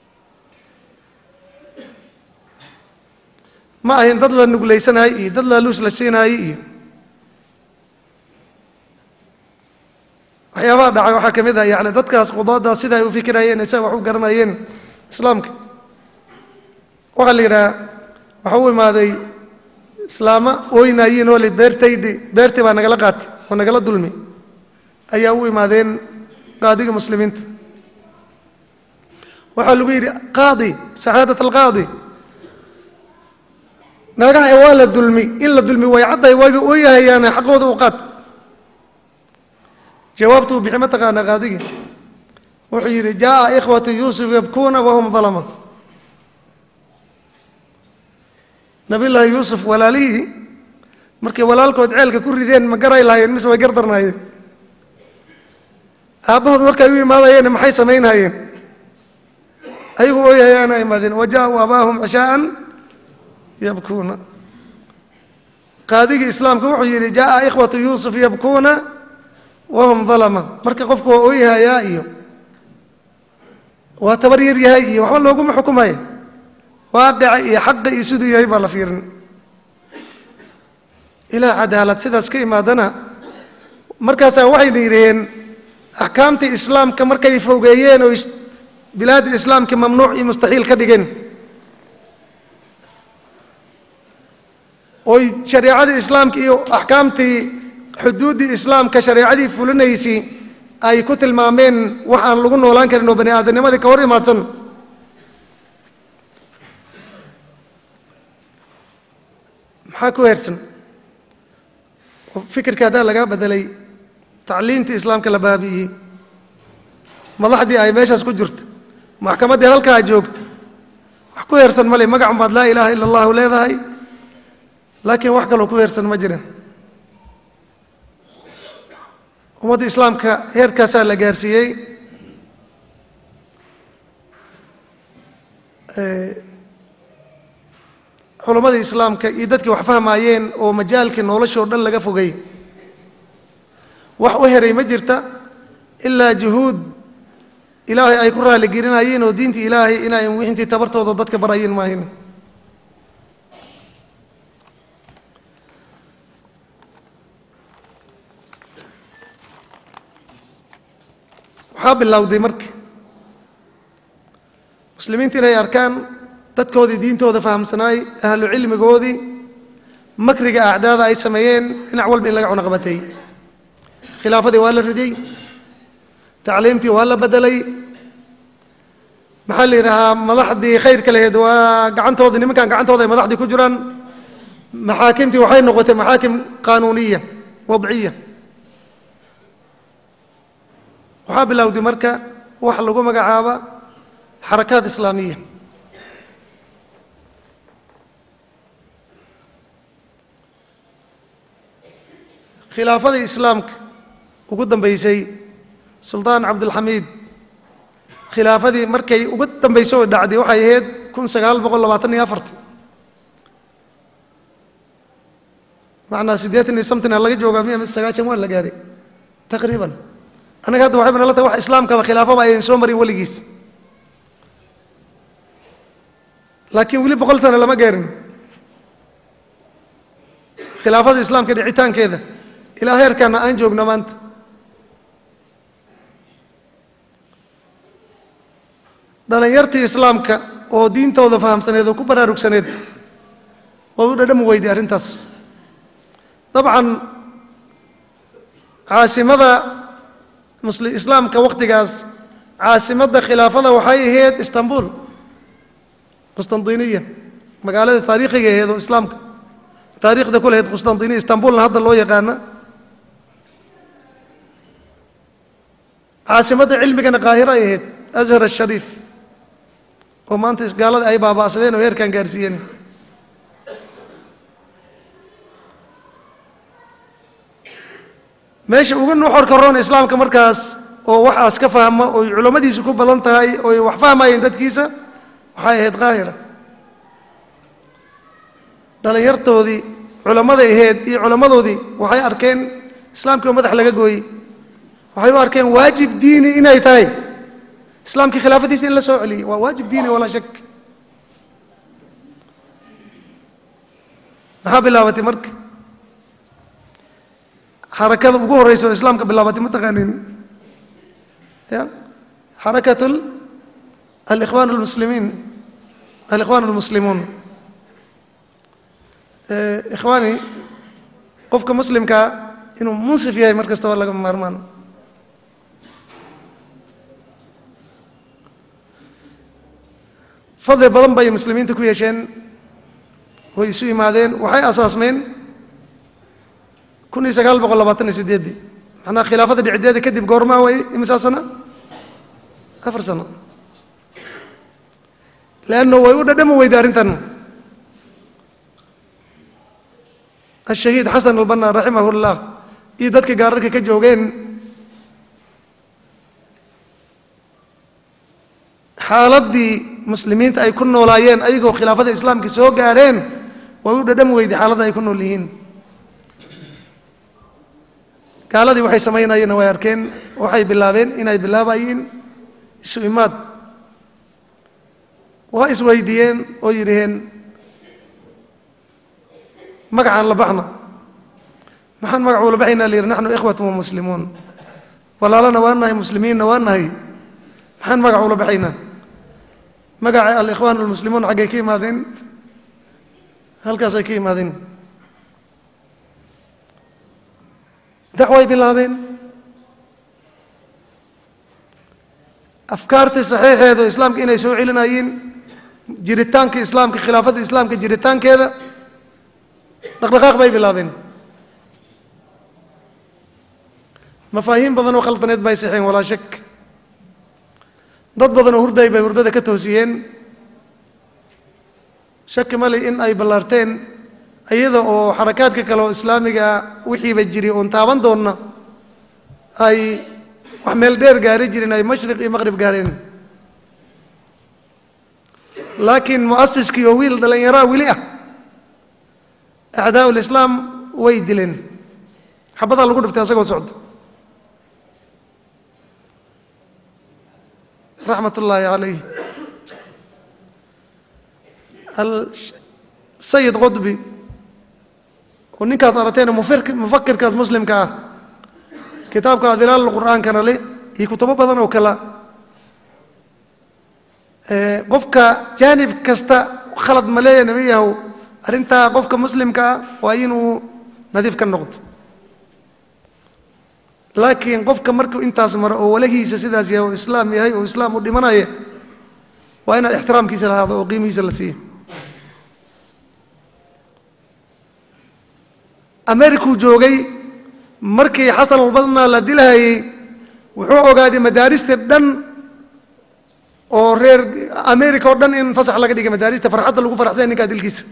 ma ahayn dad la nuglaysanahay iyo dad laaluus la siinaayey iyo waxyaabaha dhacay waxaa ka mid ah yani dadkaas qudaadaas sida ay u fikirayeen isaga wax u garanayeen islaamka waxaa la yidhaha waxa u imaaday islaamo ooynaayiin oo li beertaydi beertii baa nagala qaatay oo nagala dulmi ayaa u imaadeen qaadiga muslimiinta waxaa lagu yidhi qaadi saxaadat alqaadi naagaha waa la dulmi in la dulmi way cadday wayba ooyahayaane xaqooda u qaad jawaabtu uu bixi ma taqaana qaadigii wuxuu yidhi jaa'a ikhwatu yuusuf yabkuuna wahum dalama nabiyullaahi yuusuf walaalihii markay walaalkood ceelka ku rideen ma garay lahaayeen mise way gardarnaayeen aabbahood markay u imaadayeen maxay samaynhayeen ayagu ooyahayaana imaadeen wa ja'uu abaahum cishaa'an yabkuuna qaadigii islaamka wuxuu yidhi jaa'a ikhwatu yuusuf yabkuuna wahum dalama marka qofku waa ooyahayaa iyo waa tabar yar yahay iyo waxba looguma xukumaya waaqica iyo xaqa iyo siduu yahay baa la fiirin ilaa cadaalad sidaas ka imaadana markaasaa waxayna yidhaheen axkaamtii islaamka markay fogeeyeen oo bilaadi islaamka mamnuuc iyo mustaxiil ka dhigeen oy shareecadii islaamka iyo axkaamtii xuduuddii islaamka shareecadii fulinaysay ay ku tilmaameen wax aan lagu noolaan karin oo bani aadamnimadii ka hor imaadsan maxaa ku heersan fikirka haddaa lagaa bedelay tacliintii islaamka la baabi'iyey madaxdii ay meeshaas ku jirto maxkamaddii halkaa joogto wax ku heersan male magacun baad laa ilaaha ila allahu leedahay laakiin wax kaloo ku heersan ma jiran ummadda islaamka heerkaasaa la gaarsiiyey culammadii islaamka iyo dadkii wax fahmaayeen oo majaalkii noloshoo dhan laga fogay wax u heray ma jirta ilaa juhuud ilaahay ay ku raaligelinayeen oo diintii ilaahay inay wixintii tabartooda dadka barayeen maahin waxaa bilowday marka muslimiinta inay arkaan dadkoodii diintooda fahamsanaay ahlu cilmigoodii makriga acdaada ay sameeyeen dhinac walba in laga cunaqbatay khilaafadii waa la ridiyey tacliimtii waa la bedelay maxaa la yidhahaa madaxdii khayrka laheed waa gacantoodii nimankan gacantooda ay madaxdii ku jiraan maxaakimtii waxay noqotay maxaakim qaanuuniya wadciya waxaa bilowday marka wax lagu magacaaba xarakaad islaamiya khilaafadii islaamka ugu dambaysay suldaan cabdilxamiid khilaafadii markay ugu dambaysay oo dhacday waxay ahayd kun sagaal boqol labaatan iyo afarti macnaa siddeetan iyo somtina laga joogaa miya mise sagaashan waa la gaaray taqriiban annaga hadda waxay banala tahay wax islaamkaba khilaafaba aydan soo marin weligiis laakiin weli boqol sano lama gaarin khilaafada islaamka dhicitaankeeda ilaa heerkaana aan joogno maanta dhalinyartii islaamka oo diintooda fahamsaneed oo ku baraarugsaneed waad u dhadhami weyday arrintaas dabcan caasimada musli islaamka wakhtigaas caasimadda khilaafada waxay ahayd istanbul qustandiniya magaalada taariikhiga aheed oo islaamka taariikhda ku lahayd qustandiniya istanbulna hadda loo yaqaana caasimadda cilmigana qaahiro ay ahayd ashar ashariif oo maanta isgaalada ay baaba'sadeen oo heerkan gaarsiiyeen meesha ugu nuxorka roon islaamka markaas oo waxaas ka fahma oy culammadiisu ku badan tahay oy wax fahmayeen dadkiisa waxay ahayd qaahira dhalinyartoodii culammaday ahayd iyo culammadoodii waxay arkeen islaamkii oo madax laga gooyey waxay u arkeen waajib diini inay tahay islaamkii khilaafadiisa in la soo celiyey waa waajib diini walaa shak maxaa bilaabatay marka xarakada ugu horeysa oo islaamka bilaabatay ma taqaanin ya xarakat alikhwan almuslimiin alikhwan almuslimuun ikhwaani qofka muslimkaa inuu munsif yahay mar kasta waa laga maarmaan fadli badan bay muslimiinta ku yeesheen way isu yimaadeen waxay asaasmeen kun iyo sagaal boqol labaatan iyo sideeddii macnaha khilaafada dhicideeda kadib goormaa way imisaa sano afar sano leanno way u dhadhami weyday arrintan ashahiid xasan albanna raximah llah iyo dadka gaararka ka joogeen xaaladdii muslimiinta ay ku noolaayeen ayagoo khilaafada islaamka soo gaadheen way u dhadhami weyday xaaladda ay ku nool yihiin gaaladii waxay samaynayeenna way arkeen waxay bilaabeen inay bilaabayiin isu imaad waa isweydiiyeen oo yidhaheen magacaan la baxna maxaan magac ula baxaynaa la yidhi naxnu ikhwatun wa muslimuun walaalana waa nahay muslimiinna waa nahay maxaan magac ula baxaynaa magaca alikhwaan almuslimuun xaggay ka yimaadeen halkaasay ka yimaadeen dacway bilaabeen afkaartii saxiixeedu islaamka inay soo celinayeen jiritaanka islaamka khilaafadda islaamka jiritaankeeda dhaqdhaqaaq bay bilaabeen mafaahiim badan oo khaldaneed bay sixeen walaa shak dad badan oo hurday bay hurdada ka toosiyeen shaki mali in ay ballaarteen iyada oo xarakaadka kale oo islaamiga wixiiba jiri oon taaban doonna ay wax meel dheer gaari jirin ay mashriq iyo maqrib gaareen laakiin mu'asiskii oo wiil dhallinyaraa weli ah acdaa ulislaam way dileen xabadaa lagu dhiftay asagoo socda raxmat ullaahi calayh sayid qudbi oo ninkaas arateena mufakirkaas muslimka ah kitaabka adilaal qur'aankana le iyo kutubo badan oo kale qofka jaanib kasta khalad ma leeya nima yahow arrintaa qofka muslimka ah waa inuu nadiif ka noqdo laakiin qofka markuu intaas maro oo walahiisa sidaas yahay oo islaam yahay oo islaam u dhimanaya waa inaad ixtiraamkiisa lahaado oo qiimihiisa la siiya americuu joogay markii xasan albanna la dilhayey wuxuu ogaaday madaarista dhan oo reer america oo dhan in fasax laga dhigay madaarista farxadda lagu faraxsanya ninkaa dilkiisa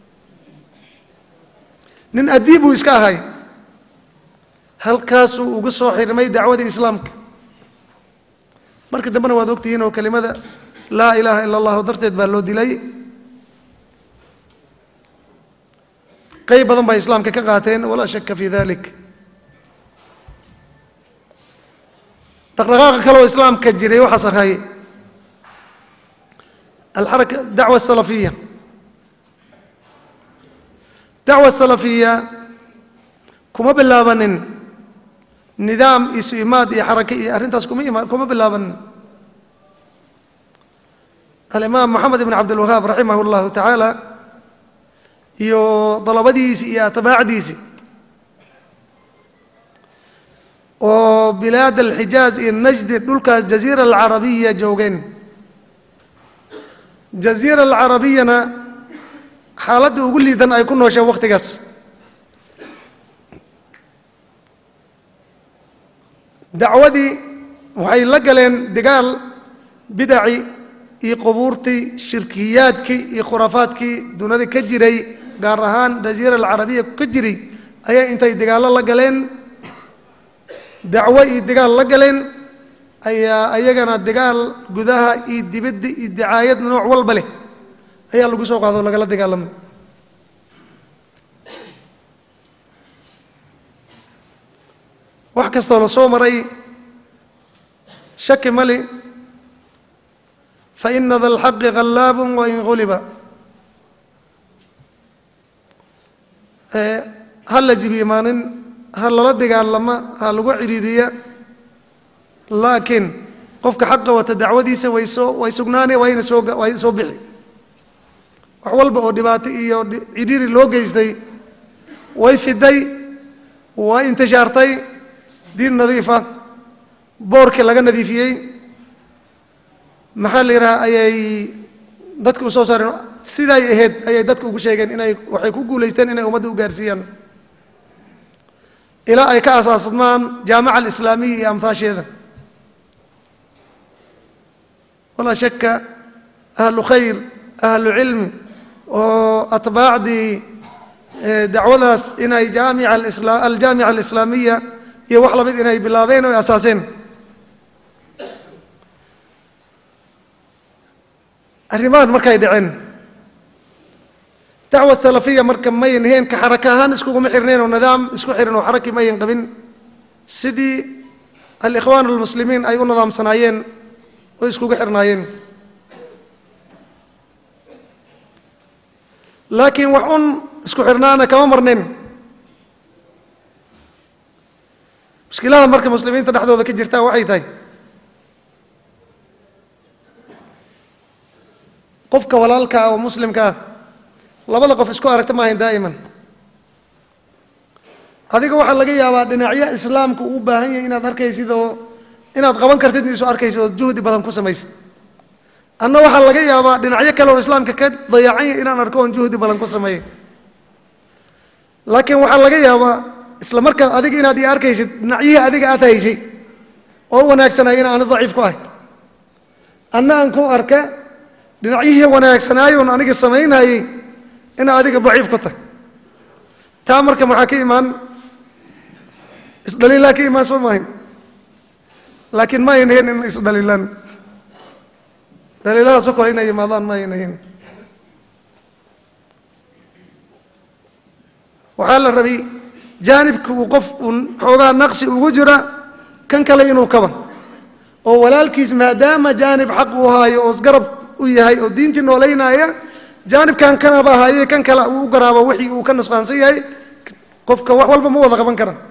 nin addiib buu iska ahay halkaasuu ugu soo xirmay dacwadii islaamka marka dambena waad ogtihiin oo kelimada laa ilaaha ila allahu darteed baa loo dilay qayb badan bay islaamka ka qaateen walaa shaka fi dalik dhaqdhaqaaqa kale oo islaamka jiray waxaas ahay alxaraka dacwa asalafiya dacwa asalafiya kuma bilaabanin nidaam isu imaad iyo xarake iyo arrintaas kuma ima kuma bilaabanin alimaam moxamed ibn cabdilwahaab raximah اllahu tacaala iyo dalabadiisi iyo atbaacdiisi oo bilaad alxijaaz iyo najdi dhulkaas jaziira alcarabiya joogeen jaziira alcarabiyana xaaladda ugu liidan ay ku noosheen wakhtigaas dacwadii waxay la galeen dagaal bidaci iyo qubuurtii shirkiyaadkii iyo khuraafaadkii dunida ka jiray gaar ahaan jaziira alcarabiya ka jiray ayay intay dagaallo la galeen dacwo iyo dagaal la galeen ayaa ayagana dagaal gudaha iyo dibadda iyo dacaayad nooc walba leh ayaa lagu soo qaado o lagala dagaalamay wax kastoo la soo maray shaki mali faina da alxaqi khallaabun wain guliba ha la jibimaanin ha lala dagaalama ha lagu cidhiiriya laakiin qofka xaqa wata dacwadiisa way soo way sugnaanaya waa ina soo way soo bixi wax walba oo dhibaato iyo cidhiiri loo geystay way fiday way intishaartay diin nadiifa boorkii laga nadiifiyey maxaa la yidhaha ayay dadka u soo saareen siday ahayd ayay dadka ugu sheegeen inay waxay ku guulaysteen inay ummadda u gaarsiiyaan ilaa ay ka asaasmaan jaamica alislaamiya iyo amhaasheeda walaa shaka ahlu khayr ahlu cilmi oo atbaacdii dacwadaas inay jaamica alisla aljaamica alislaamiya iyo wax lamid inay bilaabeen oo asaaseen arrimahan markay dhaceen dacwa salafiya marka mayan heen ka xaraka ahaan iskuguma xirnayn oo nidaam isku xiran oo xaraki mayan qabin sidii alikhwaan almuslimiin ay u nidaamsanaayeen oo iskugu xirnaayeen laakiin wax un isku xirnaana kama marnayn mushkilada marka muslimiinta dhexdooda ka jirtaa waxay tahay qofka walaalka ah oo muslimka ah labada qof isku aragta maahayn daa'iman adiga waxaa laga yaabaa dhinacyo islaamku uu baahan yahay inaad arkaysid oo inaad qaban kartid isu arkaysid oo juhdi badan ku samaysid anna waxaa laga yaabaa dhinacyo kale oo islaamka ka dayacan yahay inaan arko oon juhdi badan ku sameeyey laakiin waxaa laga yaabaa isla markaas adiga inaad ii arkaysid dhinacyihii adiga aad haysay oo wanaagsanay in aani daciif ku ahay anna aan ku arka dhinacyihii wanaagsanaayoon aniga samaynayey ina adiga daciif ku tahay taa marka maxaa ka imaan isdhaliilaa ka imaan soo maahayn laakiin ma ayna hen in isdhaliilaan dhaliiladaas oo kale inay yimaadaan ma ayna hen waxaa la rabay jaanibka uu qof uun xoogaa naqsi ugu jira kan kale inuu kaba oo walaalkiis maadaama jaanib xaq uu haayo oo isgarab u yahay oo diintii noolaynaaya jaanibkan kanaba haye kan kale uu u garaabo wixii uu ka nusqaansan yahay qofka wax walba ma wada qaban kara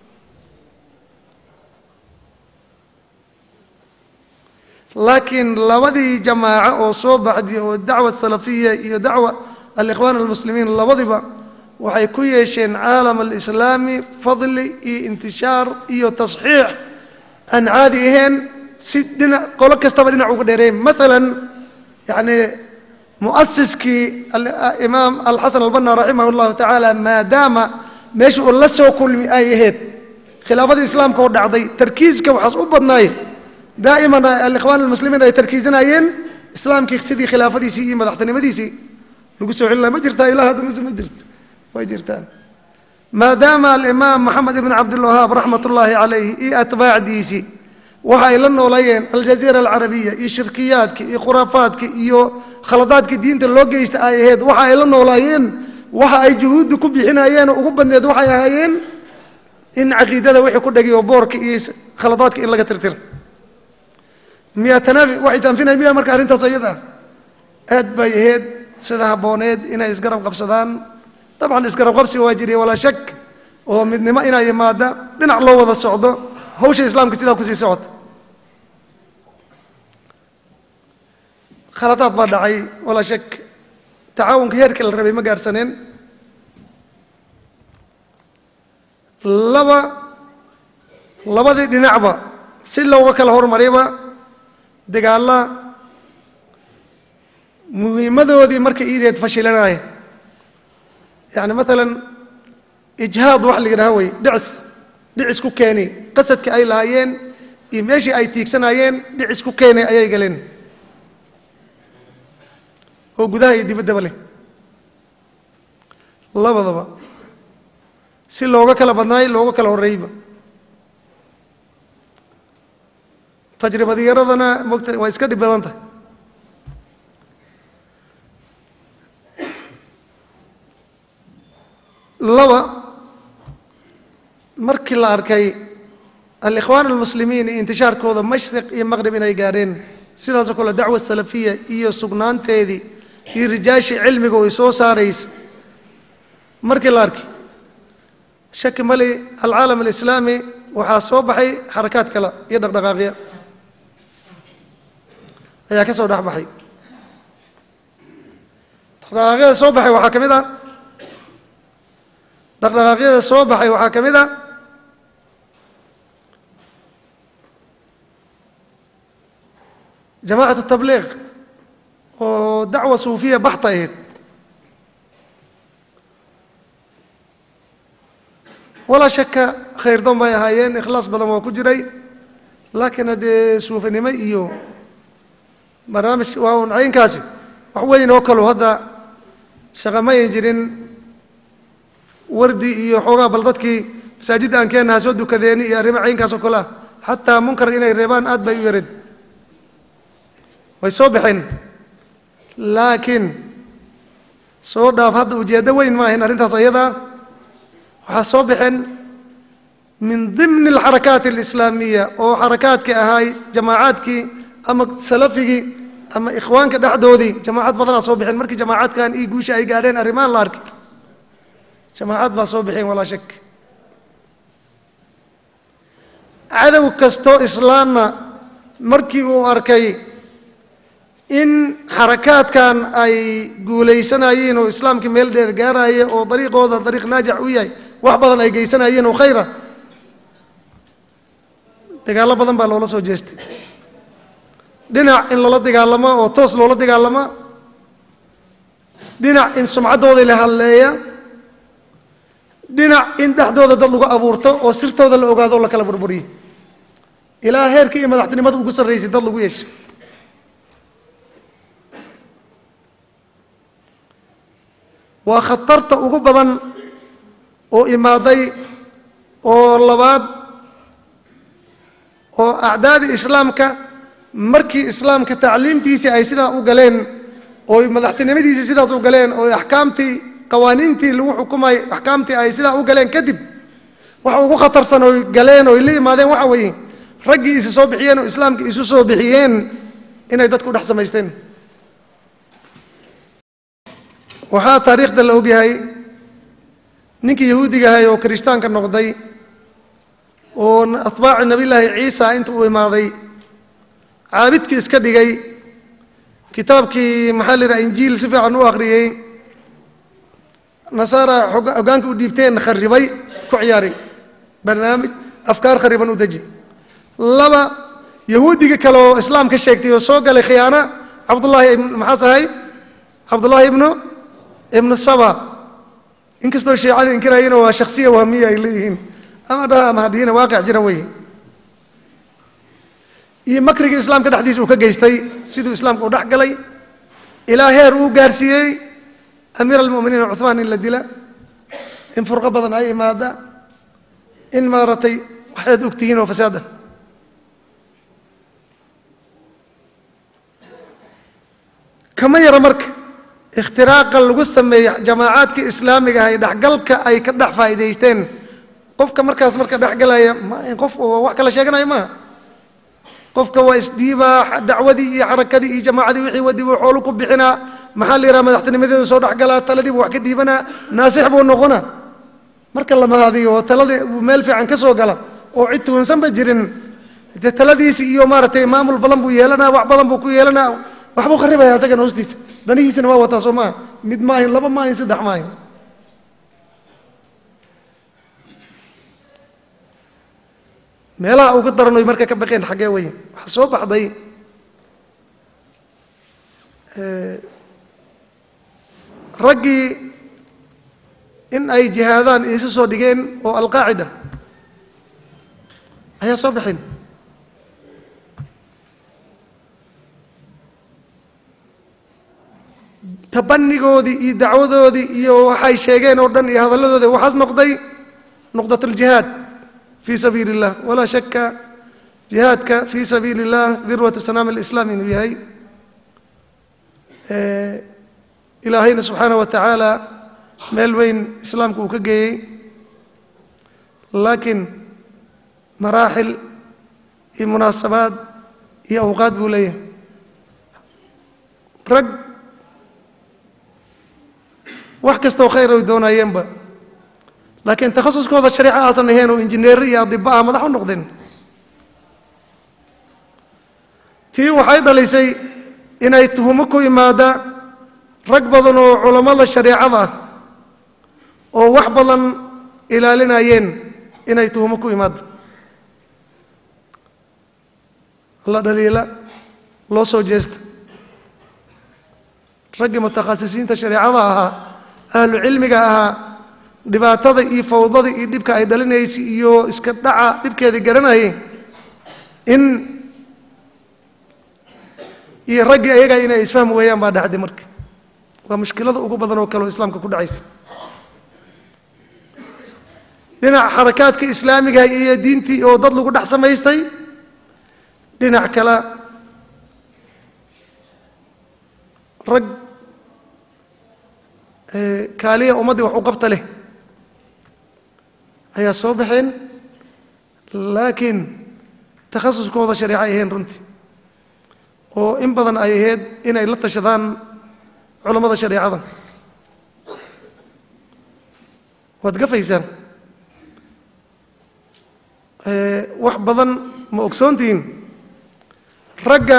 laakiin labadii jamaaco oo soo baxday oo dacwa salafiya iyo dacwa alikhwaan almuslimiin labadiba waxay ku yeesheen caalam alislaami fadli iyo intishaar iyo tasxiix aan caadi ahayn si dhinac qolo kastaba dhinac uga dheereyn maalan yacni muasiskii imaam alxasan albanna raximah اllahu tacaala maadaama meesha uu la soo kulmi ay ahayd khilaafadii islaamka oo dhacday tarkiiska waxaas u badnaay daa'iman alikhwaan almuslimiin ay tarkiisanayeen islaamkii sidii khilaafadiisii iyo madaxtinimadiisii lagu soo celin laha ma jirtaa ilaa hadda mise ma jirto way jirtaan maadaama alimaam moxamed ibn cabdilwahaab raxmat ullaahi calayhi iyo atbaacdiisii waxa ay la noolayeen aljaziira alcarabiya iyo shirkiyaadki iyo khuraafaadki iyo khaladaadkii diinta loo geysta ay ahayd waxa ay la noolaayeen waxa ay juhuudda ku bixinayeen oo ugu badneed waxay ahaayeen in caqiidada wixii ku dhagiyo boorka iyo khaladaadka in laga tirtira miyaa tanaafi waxay taanfinay miyaa marka arrintaas iyada aad bay ahayd sida habbooneed inay isgarab qabsadaan dabcan isgarab qabsiga waa jiriya walaa shak oo midnimo inay yimaada dhinac loo wada socdo hawsha islaamka sidaa kusii socota khaladaad baa dhacay walaa shak tacaawunka heerkii la rabay ma gaarsaneen laba labadii dhinacba si looga kala hormarayba dagaalla muhiimadoodii markay iideed fashilanaya yacni maalan ijhaad wax la yidhaha wey dhicis dhicis ku keeni qasadka ay lahaayeen iyo meeshii ay tiigsanaayeen dhicis ku keenay ayay galeen oo gudaha iyo dibaddaba leh labadaba si looga kala badnaay looga kala horreeyba tajribadiyaradana mogta waa iska dhib badan tahay laba markii la arkay alikhwaan almuslimiin iyo intishaarkooda mashriq iyo maqrib inay gaadheen sidaasoo kale dacwa salafiya iyo sugnaanteedii iyo rijaashii cilmiga ay soo saaraysa markii la arkay shaki mali alcaalam alislaami waxaa soo baxay xarakaad kale iyo dhaqdhaqaaqya ayaa ka soo dhex baxay dhaqdhaqaaqyada soo baxay waxaa ka mid a dhaqdhaqaaqyada soo baxay waxaa ka mid a jamacat tabliiq oo dacwa suufiya baxta ahayd walaa shaka khayrdoon bay ahaayeen ikhlaas badan waa ku jiray laakiin haddee suufinimo iyo barnaamij waa un caynkaasi wax weyn oo kalu hadda shaqa ma ayn jirin wardi iyo xoogaa bal dadkii masaajidda aan keenaha soo dukadeeni iyo arrimo caynkaas oo kale ah xataa munkar inay reebaan aad bay u yarid way soo baxeen laakiin soo dhaaf hadda ujeeddo weyn ma ahayn arrintaas ayadaa waxaa soo baxeen min dimni alxarakaati alislaamiya oo xarakaadkii ahaay jamaacaadkii ama salafigii ama ikhwaanka dhexdoodii jamaacad badanaa soo baxeen markii jamaacaadkan io guusha ay gaadheen arrimahan la arkay jamaacad baa soo baxeen walaa shak cadow kastoo islaamna markii uu arkay in xarakaadkan ay guulaysanayeen oo islaamkii meel dheer gaaraya oo dariiqooda dariiq naajax u yahay wax badan ay geysanayeen oo khayra dagaallo badan baa loola soo jeestay dhinac in loola dagaalamo oo toos loola dagaalama dhinac in sumcaddoodii la hadleeya dhinac in dhexdooda dad lagu abuurto oo sirtooda la ogaado oo la kala burburiyo ilaa heerkii iyo madaxtinimada ugu sarraysay dad lagu yeesho waa khatarta ugu badan oo imaaday oo labaad oo acdaadii islaamka markii islaamka tacliimtiisii ay sidaa u galeen oo madaxtinimadiisii sidaas u galeen oo axkaamtii qawaaniintii lagu xukumay axkaamtii ay sidaa u galeen kadib waxa ugu khatarsan oy galeen oy la yimaadeen waxa weeye raggii isi soo bixiyeen oo islaamkii isu soo bixiyeen inay dadku dhex samaysteen waxaa taariikhda la ogyahay ninkii yahuudiga ahay oo kirishtaanka noqday oo atbaaci nabiyllaahi ciisa inta uu imaaday caabidkii iska dhigay kitaabkii maxaa la yidhaha injiil si fiican u akhriyey nasaara hoggaanka u dhiibteen kharibay ku ciyaaray barnaamij afkaar khariban u deji laba yahuudiga kale oo islaam ka sheegtay oo soo galay khiyaano cabdullaahi maxaas ahay cabdullaahi ibnu ibnu saba inkastoo shiicada inkirayeen waa shaksiya wahmiya ay leeyihiin ama dhaha ama hadhiina waaqic jira wey iyo makrigii islaamka dhexdiisa uu ka geystay siduu islaamka u dhex galay ilaa heer uu gaarsiiyey amiir almu'miniin cuhmaan in la dila in furqo badan ay imaada in maaragtay waxaad og tihiin oo fasaad ah kama yara marka ikhtiraaqa lagu sameeya jamaacaadka islaamiga ah ee dhexgalka ay ka dhex faa'iidaysteen qofka markaas marka dhexgalaya ma qof wax kala sheeganaya maaha qofka waa isdhiibaa dacwadii iyo xarakadii iyo jamaacadii wixii wadi buu xoolu ku bixinaa maxaa la yidhaha madaxtinimadeedu soo dhexgalaa taladii buu wax ka dhiibanaa naasix buu noqonaa marka la mahadiyo oo taladii uu meel fiican ka soo gala oo cid tuwansanba jirin dee taladiisi iyo maaragtay maamul badan buu yeelanaa wax badan buu ku yeelanaa waxbuu kharibaya isagana hoostiisa danihiisana waa wataa soo maaha mid maahin laba maahin saddex maahin meelaha uga daran oy marka ka baqeen xaggee wey waxaa soo baxday raggii in ay jihaadaan isu soo dhigeen oo alqaacida ayaa soo baxeen tabanigoodii iyo dacwadoodii iyo waxay sheegeen oo dhan iyo hadalladoodi waxaas noqday nuqdat aljihaad fii sabiili اllah walaa shaka jihaadka fii sabiili اllah dirwatu sanaam alislaam inuu yahay ilaahayna subxaanaه wa tacaala meel weyn islaamka uu ka geeyey laakiin maraaxil iyo munaasabaad iyo awqaad buu leeyahay rag wax kastoo khayr ay doonayeenba laakiin takhasuskooda shareeco aasan ahayn oo injineer iyo adiba ah madax u noqdeen tii waxay dhalisay inay tuhumo ku imaada rag badan oo culammada shareecada ah oo wax badan ilaalinayeen inay tuhumo ku imaado la dhaliila loo soo jeesta raggii mutakhasisiinta shareecada ahaa ahlu cilmiga ahaa dhibaatada iyo fawdada iyo dhibka ay dhalinaysay iyo iska dhaca dhibkeedii garanayay in iyo raggii ayaga inay isfahmi weeyaan baa dhacday marka waa mushkilada ugu badan oo kale oo islaamka ku dhacaysa dhinac xarakaadka islaamiga iyo diintii oo dad lagu dhex samaystay dhinac kale rag kaaliya ummaddii wax u qabta leh ayaa soo baxeen laakiin takhasuskooda shareeco ay ahayn runtii oo in badan ay ahayd inay la tashadaan culammada shareecada waad gafaysaan wax badan ma ogsoontihiin ragga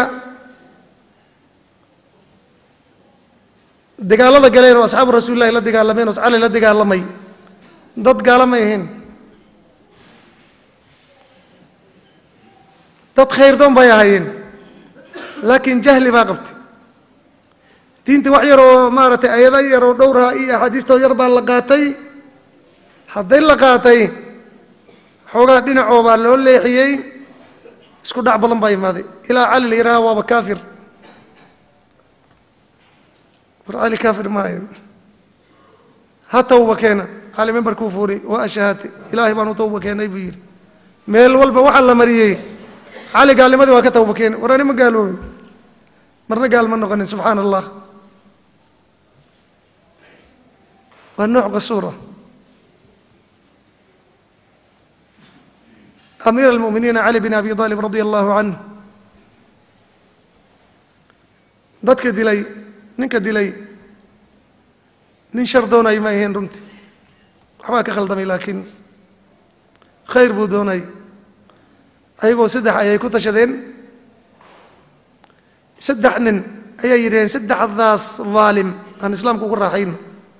dagaalada galeen oo asxaabu rasuulillahi la dagaalameen oo cali la dagaalamay dad gaala may ahayn dad khayrdoon bay ahaayeen laakiin jahli baa qabtay diinta wax yar oo maaragtay ayado yar oo dhowraha iyo axaadiistoo yar baa la qaatay hadday la qaatay xoogaa dhinacoo baa loo leexiyey isku dhac badan baa imaaday ilaa cali la yidhaha waaba kaafir war cali kaafir maayo ha tawba keena cali membarkuu fuuri waa ashahaate ilaahay baan u tawba keenay buu yidhi meel walba waxaa la mariyey cali gaalnimadii waa ka tawba keeni war ani ma gaaloobin marna gaal ma noqonin subxaana allah waa nooc qasuura amiir almu'miniina cali bin abi aalib radia allahu canhu dadka dilay ninka dilay nin shar doonay ma ahayn runtii waxbaa ka khaldamay laakiin khayr buu doonay ayagoo saddex ayay ku tashadeen saddex nin ayay yidhaheen saddexdaas daalim aan islaamka ugu raaxayno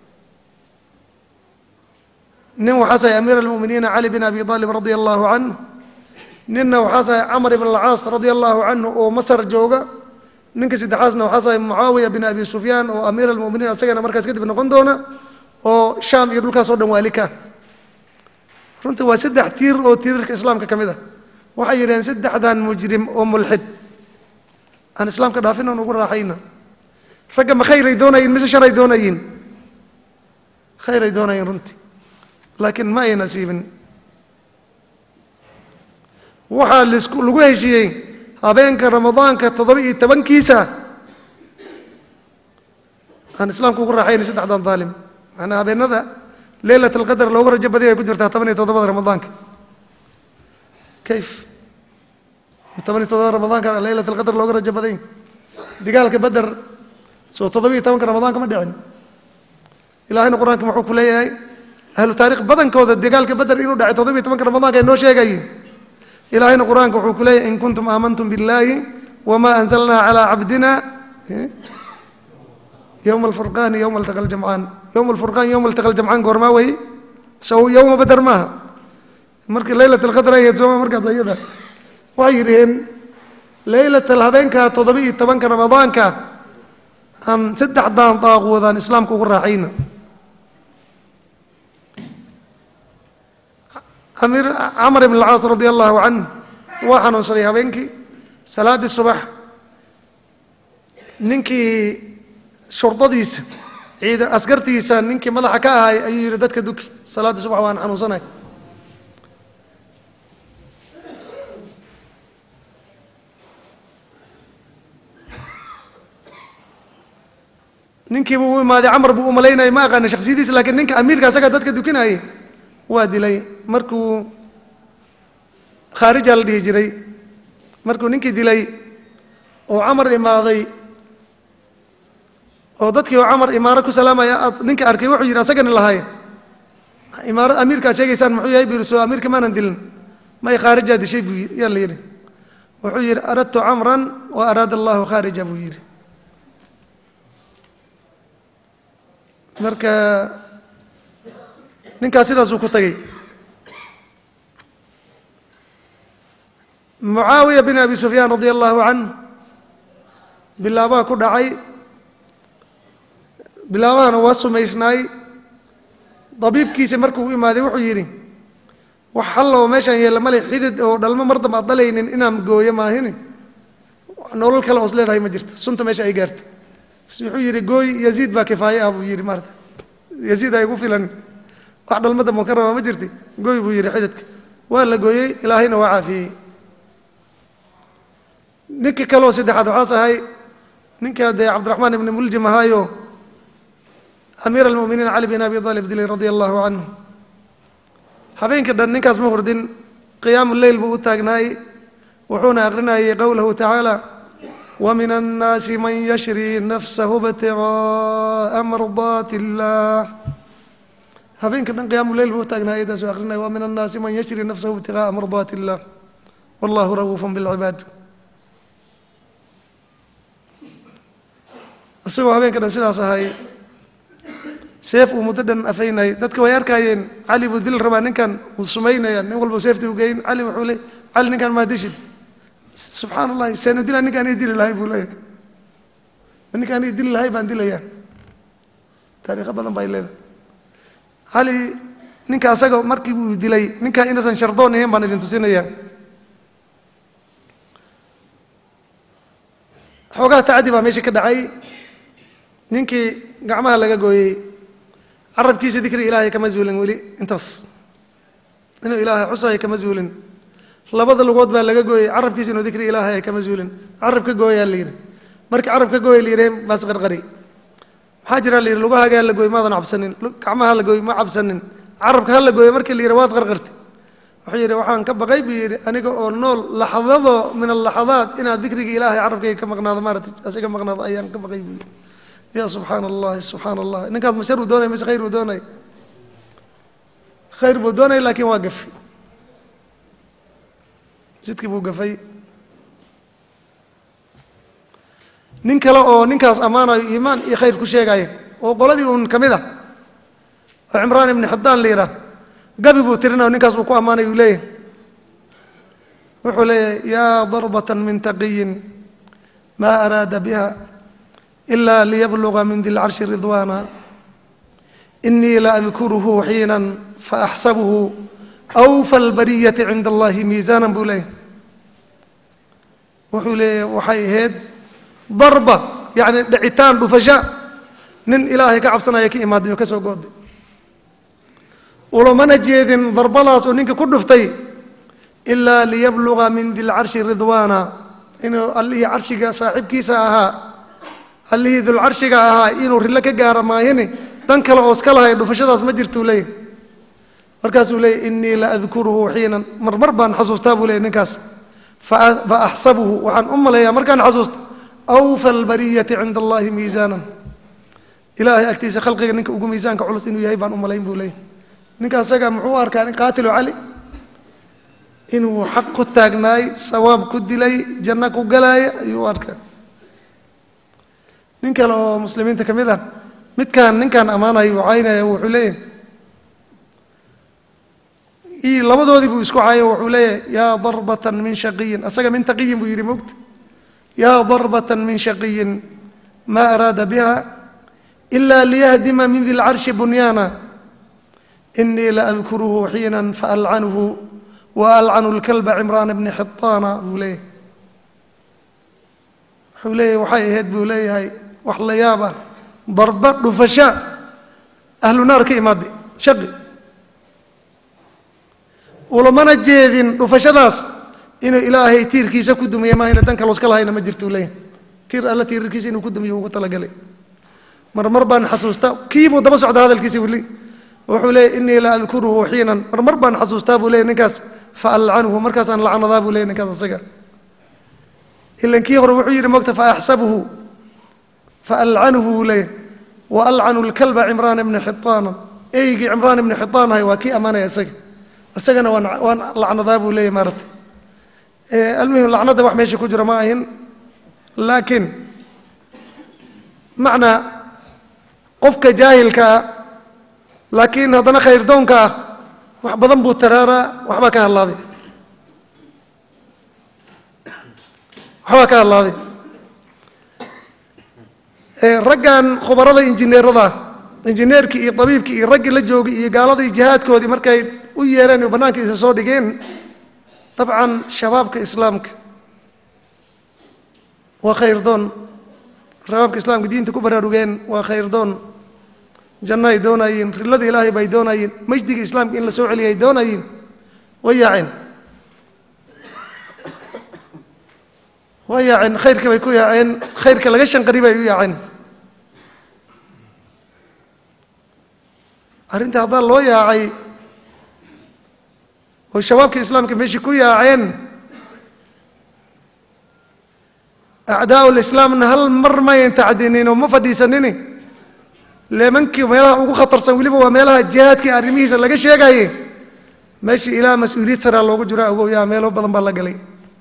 nin waxaas ahay amiir almu'miniina cali bin abi aalib radia allahu canhu ninna waxaas ahay camar ibn alcaas radia allahu canhu oo masar jooga ninka saddexaasna waxaas ahay mucaawiya bin abi sufyaan oo amiir almu'miniin asagana markaas kadib noqon doona oo shaam iyo dhulkaas oo dhan waalika runtii waa saddex tiir oo tiirarka islaamka ka mid ah waxay yidhaheen saddexdan mujrim oo mulxid aan islaamka dhaafin oon ugu raaxayna ragga ma khayray doonayiin mise sharay doonayiin khayray doonayiin runtii laakiin ma ay nasiibin waxaa lisku lagu heshiiyey habeenka ramadaanka toddoba iyo tobankiisa aan islaamka ugu raaxaynay saddexdan daalim macnaa habeenada leylat alqadar looga rajo badiy ay ku jirtaa toban iyo toddobada ramadaanka kayf toban iyo toddobada ramadaanka leylat alqadar looga rajo baday digaalka beder soo toddoba iyo tobanka ramadaanka ma dhicin ilaahayna qur-aanka muxuu ku leeyahay ahlu taarikh badankooda dagaalka beder inuu dhacay toddoba iyo tobanka ramadaanka ay noo sheegayiin ilaahayna qur-aanka wuxuu ku leeyahay in kuntum aamantum biاllaahi wama anzalnaa calaa cabdina yowma alfurqaani yowma altaqa aljamcaan yowma alfurqaan yowma altaqa aljamcaan goormaa wey sow yowma beder maaha markii leylat alqadr ahayd sooma markaas ayada waxay yidhaheen leylatal habeenka toddoba iyo tobanka ramadaanka aan saddexdaan daaquudaan islaamka ugu raaxayna amiir camar ibn alcaas radia allahu canh waa xanuunsaday habeenkii salaaddii subax ninkii shurdadiisa ciida askartiisa ninkii madaxa ka ahay ayuu yidhi dadka duki salaaddii subax waan xanuunsanay ninkiibu u imaaday camar buu u malaynayay ma aqaana shaksiyadiisa lakiin ninka amiirka asaga dadka dukinayay waa dilay markuu khaarija la dhihi jiray markuu ninkii dilay oo camar imaaday oo dadkii oo camar imaaro ku salaamaya aad ninka arkay wuxuu yidhi asagani lahay imaara amiirkaad sheegaysaan muxuu yahay buu yidhi soo amiirka maanan dilin may khaarijaa dishay buu yidhi yaa la yidhi wuxuu yidhi aradtu camran wa araada allahu khaarija buu yidhi marka ninkaas sidaasuu ku tagay mucaawiya bin abi sufyaan radia allahu canh bilaabaha ku dhacay bilaabahana waa sumaysnaay dabiibkiisa markuu u imaaday wuxuu yidhi wax hallow meeshaan yeella male xidid oo dhalmo mar damba ad dhalaynin inaan gooyo maahini nolol kale oos leedahay ma jirta sunta meesha ay gaarta wuxuu yidhi gooy yaziid baa kifaaye ah buu yidhi maarata yaziid ay gu filan wax dhalmada mukarama ma jirti gooy buu yidhi xididka waa la gooyey ilaahayna waa caafiyey ninka kaleoo saddexaad waxaas ahay ninka dee cabdiraxmaan ibni muljim ahaayo amiir almu'miniin cali bin abi aalib dilay radia allahu canhu habeenka dhan ninkaas ma hurdin qiyaamu leyl buu u taagnaay wuxuuna aqrinayay qowlahu tacaala ومن الناس من يشري نفسه ابتغاء مرضات الله habeenka dhan qiyaamu leyl buu taagnaa ayadaasuu akrinaya wa min annaasi man yashri nafsahu ibtigaaa mardaati illah wallahu ra'uufun bilcibaad isagoo habeenka dhan sidaas ahay seef uu muddo dhan afaynayay dadka way arkaayeen cali buu dil rabaa ninkan wuu sumaynaya nin walba seeftii u geyn cali wuxuu le cali ninkan maa dishid subxaan allahi seena dila ninkaan ii dili lahay buu leeyahay ninkaan ii dili lahay baan dilayaa taariikho badan bay leedahay cali ninka asaga markii buu dilay ninkaa inaysan shardoon ahayn baan idin tusinayaa xoogaa tacadi baa meesha ka dhacay ninkii gacmaha laga gooyey carabkiisa dikri ilaahay kama zuulin weli intaas inuu ilaahay xusaya kama zuulin labada lugood baa laga gooyey carabkiisa inuu dikri ilaahay kama zuulin carab ka gooyaa la yidhi markii carab ka gooya la yidhi baas qarqari maxaa jira la yidhi lugahagaa la gooy maadan cabsanin gacmaha la gooy ma cabsanin carabka ha la gooyo markii la yidhi waad qarqartay wuxuu yidhi waxaan ka baqay buu yidhi aniga oo nool laxdado min alaxadaat inaad dikriga ilaahay carabkayga ka maqnaado maarata asiga maqnaado ayaan ka baqay buu yidhi ya subxaana allahi subxaana allah ninkaas ma shar uu doonaya mise khayr uu doonaya khayr buu doonaya laakiin waa gafay jidkii buu gafay nin kale oo ninkaas ammaanayo iimaan iyo khayr ku sheegaya oo qoladii uun ka mid ah oo cimraan ibni xidaan la yidhaah gabi buu tirinayo ninkaas uu ku ammaanay uu leeyahay wuxuu leeyahay yaa darbatan min taqiyin maa araada biha ila liyabluga min di lcarshi ridwaana inii la adkuruhu xiinan faaxsabuhu awfa albariyati cinda allahi miisaanan buu leeyahay wuxuu leeyahay waxay ahayd darba yacni dhicitaan dhufasha nin ilaahay ka cabsanaya ka imaaday oo ka soo gooday ulamana jeedin darbadaas oo ninka ku dhuftay ilaa liyabluga min di lcarshi ridwaana inuu allihii carshiga saaxiibkiisa ahaa allihii dulcarshiga ahaa inuu rillo ka gaaro maahini dan kale oos ka lahay dhufashadaas ma jirtuu leeyahy markaasuu leeyahy inii la adkuruhu xiinan marmar baan xasuustaa buu leeyay ninkaas fa axsabuhu waxaan u maleeyaa markaan xasuusta awfa albariyati cinda allahi miisaanan ilaahay agtiisa khalqiga ninka ugu miisaanka culus inuu yahay baan u malayn buu leeyahy ninka asaga muxuu u arkaa nin qaatilu cali inuu xaq ku taagnaay sawaab ku dilay janno ku galaaya ayuu u arkaa nin kale oo muslimiinta ka mid ah midkaan ninkaan ammaanayo uu caynaya wuxuu leeyahay i labadoodii buu isku caayo wuxuu leeyahay yaa darbatan min shaqiyin asaga min taqiyin buu yidhi mogta yaa darbatan min shaqiyin maa araada biha ila liyahdima min di lcarshi bunyaana inii la adkuruhu xiinan faalcanuhu wa alcanu lkalba cimraana bni xitaana buu leeyahay wuxuu leeyahay waxay ahayd buu leeyahay wax la yaab ah darba dhufasha ahlu naar ka imaaday shaqi ulamana jeedin dhufashadaas inuu ilaahay tiirkiisa ku dumiye maahayna dan kaloos ka lahayna ma jirtuu leeyahay tiir alla tiirarkiisa inuu ku dumiyo ugu talagalay mar mar baan xasuustaa kiibuu daba socda hadalkiisa weli wuxuu leeyahy inii la adkuruhu xiinan mar mar baan xasuustaa buu leeyahy ninkaas fa alcanuhu markaasaan lacnadaa buu leeyahy ninkaas asaga ilan kii hore wuxuu yidhi mogta faaxsabuhu faalcanuhu buu leeyahy wa alcanu lkalba cimraana bni xitaana eygii cimraan ibni xitaan ahay waa kii ammaanaya isaga isagana waan waan lacnadaa buu leeyahy maaragtay almuhim lacnadda wax meesha ku jira ma ahin laakiin macnaa qofka jaahilka ah laakiin haddana khayrdoonka ah wax badan buu taraaraa waxbaa ka hallaabay waxbaa ka hallaabay raggan khubarada injineerada injineerkii iyo tabiibkii iyo raggii la joogay iyo gaaladii jihaadkoodii markay u yeereen oo bannaanka isa soo dhigeen dabcan shabaabka islaamka waa khayrdoon shabaabka islaamka diinta ku baraarugeen waa khayrdoon janno ay doonayiin rilada ilaahay bay doonayiin majdiga islaamka in la soo celiya ay doonayiin way yaaceen way yaaceen khayrka bay ku yaaceen khayrka laga shanqari bay u yaaceen arrinta haddaa loo yaacay oo shabaabka islaamka meeshii ku yaaceen acdaa'u lislaamna hal mar mayan tacdinin oo ma fadhiisanini leemankii meelaha ugu khatarsan weliba waa meelaha jihaadkii arrimihiisa laga sheegaye meeshii ilaa mas-uuliyad saraa loogu jiro agow yaa meelo badan baa la galay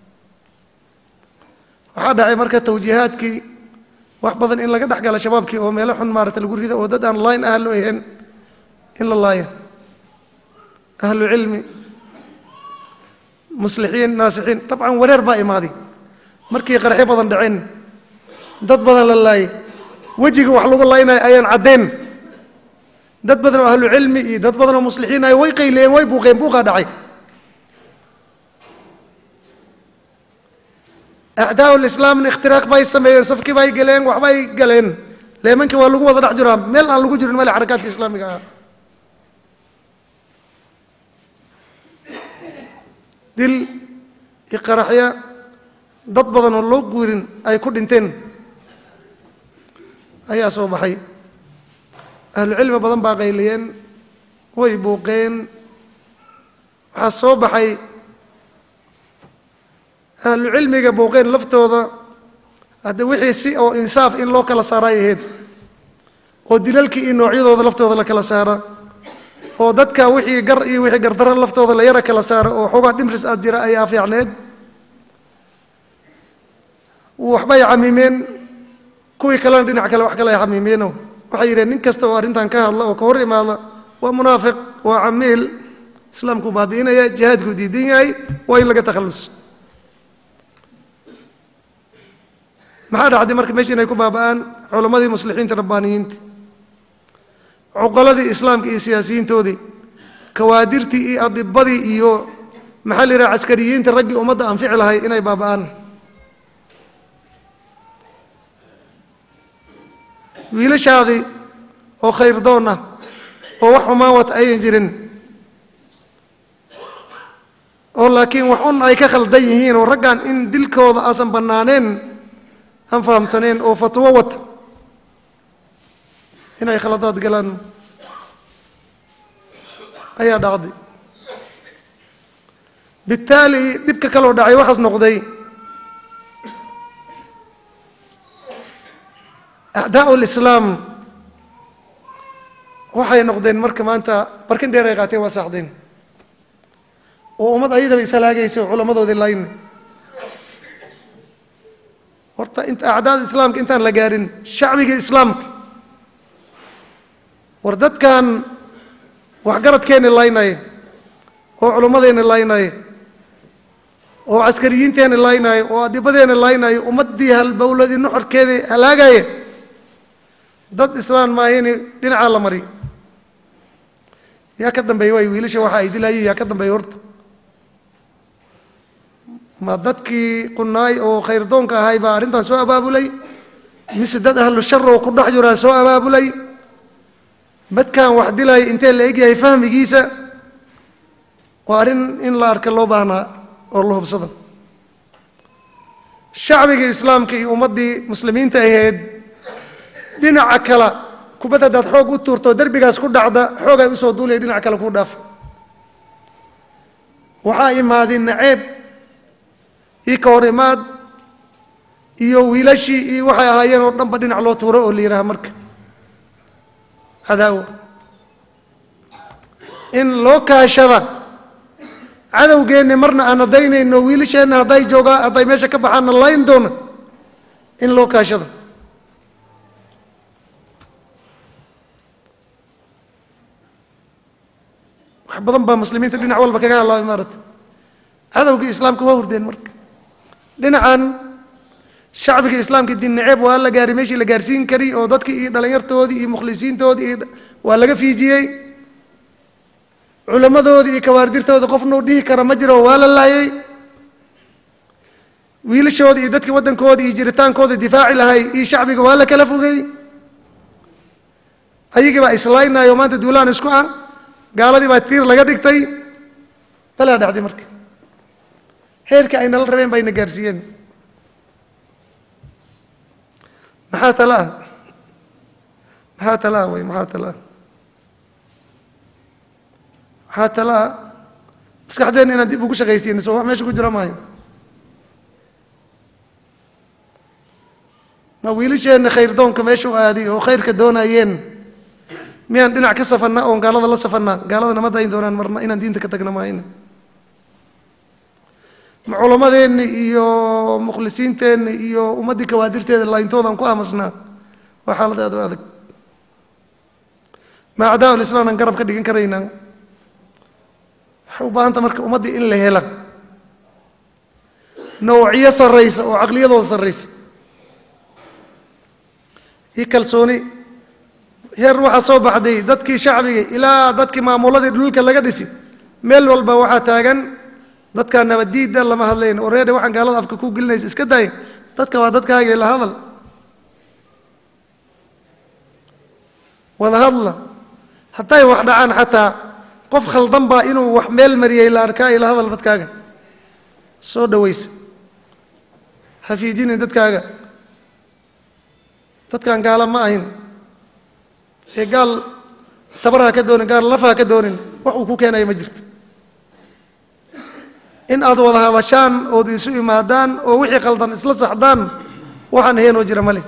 waxaa dhacay marka tawjiihaadkii wax badan in laga dhex gala shabaabkii oo meelo xun maarata lagu rido oo dad aan layn ahlo ahayn in la laayo ahlu cilmi muslixiin naasixiin dabcan wareer baa imaaday markii qarxyo badan dhaceen dad badan la laayay wejiga wax lagu laynayo ayaan caddayn dad badan oo ahlu cilmi iyo dad badan oo muslixiin ay way qayliyeen way buuqeen buuqaa dhacay acdaa lislaamna ikhtiraaq bay sameeyeen safkii bay galeen waxbay galeen leemankii waa lagu wada dhex jiraa meel aan lagu jirin male xarakaadka islaamiga ah dil iyo qaraxya dad badan oo loo guurin ay ku dhinteen ayaa soo baxay ahlu cilmi badan baa qayliyeen way buuqeen waxaa soo baxay ahlu cilmiga buuqeen laftooda hadda wixii si oo insaaf in loo kala saaray ahayd oo dilalkii iyo noocyadooda laftooda la kala saara oo dadka wixii gar iyo wixii gardaro laftooda la yara kala saaro oo xoogaa dhimris aad jira ayaa fiicneed waxbay camimeen kuwii kalena dhinac kale wax kale ay xamiimeeno waxay yidheen nin kasta oo arrintan ka hadla oo ka hor imaada waa munaafiq waa camiil islaamkuu baabi'inaya jihaadkuu diidan yahay waa in laga takhallus maxaa dhacday marka meesha inay ku baaba'aan culammadii muslixiinta rabbaaniyiinta cuqaladii islaamka iyo siyaasiyiintoodii kawaadirtii iyo adibadii iyo maxaa la yidhaha caskariyiinta raggii ummadda anfici lahay inay baaba'aan wiilashaadii oo khayrdoon ah oo wax xumaan wata ayan jirin oo laakiin wax un ay ka khaldan yihiin oo raggan in dilkooda aasan bannaaneen aan fahamsaneen oo fatwo wata inay khaladaad galaan ayaa dhacday bittaali dhibka kaloo dhacay waxaas noqday acdaa'u lislaam waxay noqdeen marka maanta barkin dheer ay qaateen waa saaxdeen oo ummad ayadaba ishalaagaysa oo culammadoodii layn horta inta acdaada islaamka intaan la gaarin shacbiga islaamka war dadkan waxgaradkeenni laynaya oo culummadeenni laynaya oo caskariyiinteenni laynaya oo adibadeenni laynaya ummaddii halbowladii nuxurkeedii halaagaya dad islaan maahini dhinacaa la mariy yaa ka dambeeya waay wiilasha waxa ay dilayeen yaa ka dambeeya horta ma dadkii qunaay oo khayrdoonka ahay baa arrintaas soo abaabulay mise dad ahlu shar oo ku dhex jiraa soo abaabulay madkaan wax dilaya intee la egyahay fahmigiisa waa arrin in la arka loo baahnaa oo la hubsada shacbigii islaamka iyo ummaddii muslimiinta ahayd dhinaca kale kubad haddaad xoog u tuurto derbigaas ku dhacda xoogay usoo duulaya dhinac kale kuu dhaafa waxaa imaaday naceeb iyo ka hor imaad iyo wiilashii iyo waxay ahaayeen oo dhanba dhinac loo tuuro oo la yidhaaha marka cadaawa in loo kaashada cadowgeenni marna aan hadaynayno wiilasheenna hadday joogaa hadday meesha ka baxaanna layn doona in loo kaashado wax badan baa muslimiinta dhinac walba kaga hadlaabay maarata cadowgii islaamka waa hurdeen marka dhinacan shacbiga islaamka diin naceeb waa la gaaray meeshii la gaarsiin kari oo dadkii iyo dhalinyartoodii iyo mukhlisiintoodii iyo waa laga fiijiyey culammadoodii iyo kawaardirtoodii qofnuu dhihi kara ma jiro waa la laayay wiilashoodii iyo dadkii waddankoodii iyo jiritaankooda difaaci lahay iyo shacbiga waa la kala fogey ayagii baa islaynaayo maanta duulaan isku ah gaaladii baa tiir laga dhigtay balaa dhacday marka heerka ay nala rabeen bayna gaarsiiyeen maxaa tala ah maxaa tala ah way maxaa tala ah maxaa tala ah maskaxdeenna inaan dib ugu shaqaysiino soo wax meesha ku jira maayo ma wiilasheenna khayrdoonka meesha u aaday oo khayrka doonayeen miyaan dhinac ka safannaa oon gaalada la safannaa gaalada nama dayn doonaan marna inaan diinta ka tagna maayna ma culammadeenni iyo mukhlisiinteenni iyo ummaddii kawaadirteeda laayntoodan ku aamusnaa waa xaalad aad u adag ma acdaa ulislaam aan garab ka dhigan karaynaa waxay u baahanta marka ummaddii in la hela nawciyo sarraysa oo caqliyadooda sarraysa iyo kalsooni heer waxaa soo baxday dadkii shacbiga ilaa dadkii maamuladii dhulka laga dhisi meel walba waxaa taagan dadkaa nabaddiida lama hadlayn oo reede waxaan gaalada afka ku gelinaysa iska daaya dadka waa dadkaagii la hadal wada hadla hadday wax dhacaan xataa qof khaldan baa inuu wax meel mariyey la arkaa ila hadal dadkaaga soo dhawaysa ha fiijinin dadkaaga dadkaan gaala ma ahin ee gaal tabar ha ka doonin gaal laf ha ka doonin wax uu ku keenayo ma jirto in aad wada hadashaan ood isu imaadaan oo wixii khaldan isla saxdaan waxaan heenoo jira male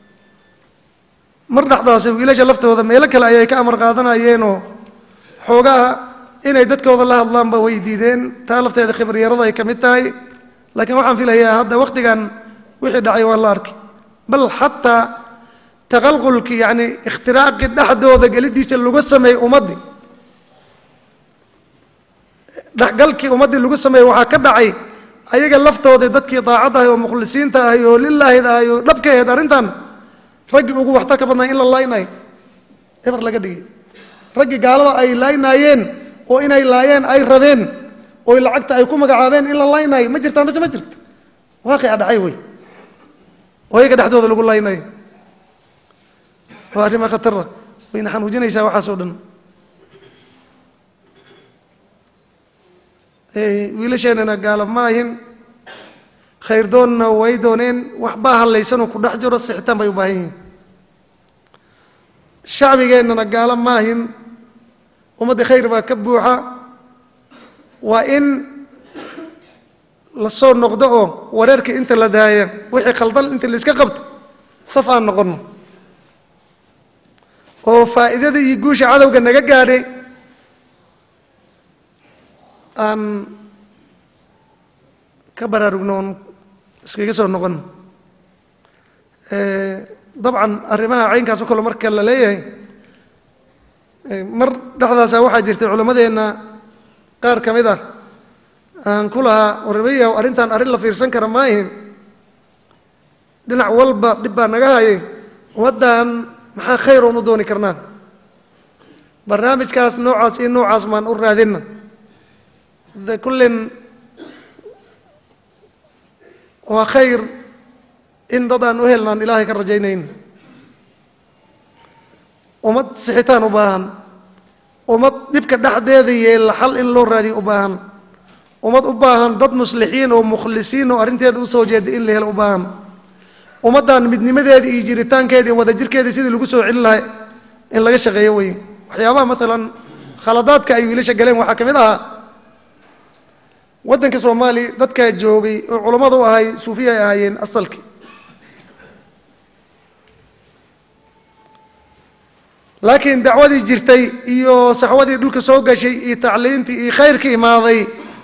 mar dhexdaasi wiilasha laftooda meelo kale ayay ka amar qaadanayeenoo xoogaha inay dadkooda la hadlaanba way diideen taa lafteeda khibaryarada ay ka mid tahay laakiin waxaan filayaa hadda wakhtigan wixii dhacay waa la arkay bal xataa taqalqulkii yacni ikhtiraaqii dhexdooda gelidiisa lagu sameeyey ummaddii dhexgalkii ummaddii lagu sameeyey waxaa ka dhacay ayaga laftooda dadkii daacadda ahay oo mukhlisiinta ahay oo lilaahid ahay oo dhabka ahayd arrintan raggii ugu waxtarka badnaa in la laaynayo eber laga dhigay raggii gaalada ay laaynaayeen oo inay laayeen ay rabeen oo lacagta ay ku magacaabeen in la laaynayo ma jirtaa mase ma jirto waaqica dhacay wey oo iyaga dhexdooda lagu laaynayo waa arrima khatara wayna xanuujinaysaa waxaas oo dhan wiilasheenana gaala ma ahin khayrdoonna way dooneen waxbaa hallaysanoo ku dhex jiro sixitaan bay u baahan yihiin shacbigeennana gaalo ma ahin ummadda khayr baa ka buuxa waa in la soo noqdo oo wareerka inta la daaya wixii khaldan inta laiska qabto saf aan noqonno oo faa'iidada iyo guusha cadowga naga gaadhay aan ka baraarugno oon iskaga soo noqon dabcan arrimaha caynkaas oo kale marka la leeyahay mar dhexdaasa waxaa jirtay culammadeenna qaar ka mid ah aan ku lahaa warmayaw arrintan arrin la fiirsan kara ma ahin dhinac walba dhib baa naga hayay ummaddan maxaa khayr oon u dooni karnaa barnaamijkaas noocaas iyo noocaas maan u raadinna de kullin waa khayr in dad aan u helnaan ilaahay ka rajaynayn ummad sixitaan u baahan ummad dhibka dhexdeeda yeela xal in loo raadiyo u baahan ummad u baahan dad muslixiin oo mukhlisiin oo arrinteeda usoo jeeda in la helo u baahan ummaddan midnimadeeda iyo jiritaankeeda iyo wadajirkeeda sidii lagu soo celin lahay in laga shaqeeyo wey waxyaabaha maalan khaladaadka ay wiilasha galeen waxaa ka mid ahaa waddanka soomaaliya dadkaa joogay oo culammadu u ahay suufiya ay ahaayeen asalkii laakiin dacwadii jirtay iyo saxwadii dhulka soo gashay iyo tacliintii iyo khayrka imaaday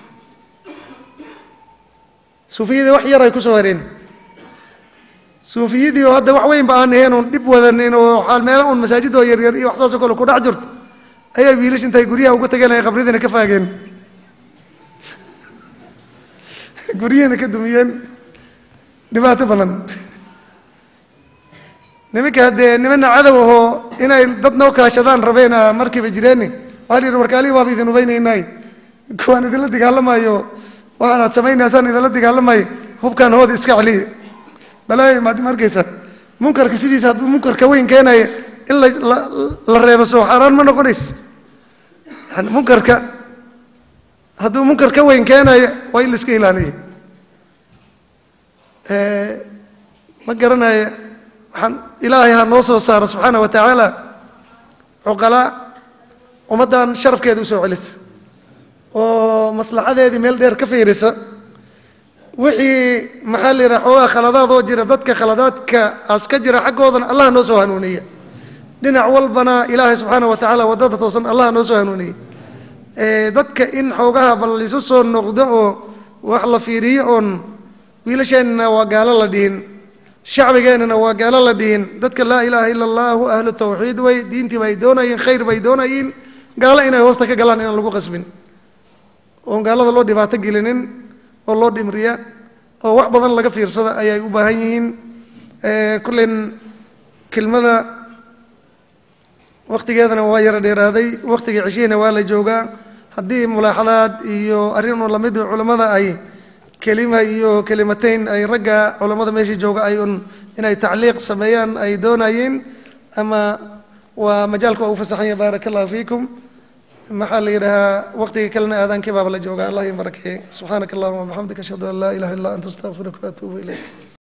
suufiyadii wax yar ay ku soo hareen suufiyadii oo hadda wax weyn ba aan ahayn oon dhib wadanin oo xaal meelo un masaajid oo yaryar iyo wax saasoo kale ku dhex jirto ayaa wiilish intay guryaha uga tageen ay qabradiina ka faageen guryihina ka dumiyeen dhibaato badan nimanka haddee nimana cadow ahoo inay dad noo kaashadaan rabeena markiiba jireeni waxaa la yidhi warkaalihi waaba idin ubaynaynay kuwaan idinla dagaalamayo waxaan aad samaynaysaan idinla dagaalamayo hubkaan hooda iska celiya balaayo maadi ma arkaysa munkarka sidiisa hadduu munkarka weyn keenaya in la la la reebo soo xaaraan ma noqonaysa yani munkarka hadduu munkar ka weyn keenayo waa in la iska ilaaliya ma garanayo waxaan ilaahay ha noo soo saaro subxaana wa tacaala cuqalaa ummaddan sharafkeeda usoo celisa oo maslaxadeedii meel dheer ka fiirisa wixii maxaa la yidhaha xoogaa khaladaadoo jira dadka khaladaadka aas ka jira xaggoodana allah noo soo hanuuniya dhinac walbana ilaahay subxaana wa tacaala waddada toosan allah noo soo hanuuniya dadka in xoogaha bal isu soo noqdo oo wax la fiiriyo oon wiilasheenna waa gaalo la dhihin shacbigeennana waa gaalo la dhihin dadka laa ilaaha ila allahu ahlu tawxiid way diintii bay doonayeen khayr bay doonayeen gaalo inay hoosta ka galaan inaan lagu qasbin oon gaalada loo dhibaato gelinin oo loo dhimriya oo wax badan laga fiirsada ayay u baahan yihiin kullen kelmada waktigeedana waa yaro dheeraaday waktiga ceshihina waa la joogaa haddii mulaaxadaad iyo arrin un lamid culammada ay kelima iyo kelimateyn ay ragga culammada meesha jooga ay un inay tacliiq sameeyaan ay doonayeen ama waa majaalka waa u fasaxanya baaraka allahu fiikum maxaa la yidhahaa waktiga kalena aadaankii baaba la joogaa allah in barakeeye subxaanaka allahuma wabixamdika ashhadu an laa ilaha illa anta astaqfiruka waatuubu ilayk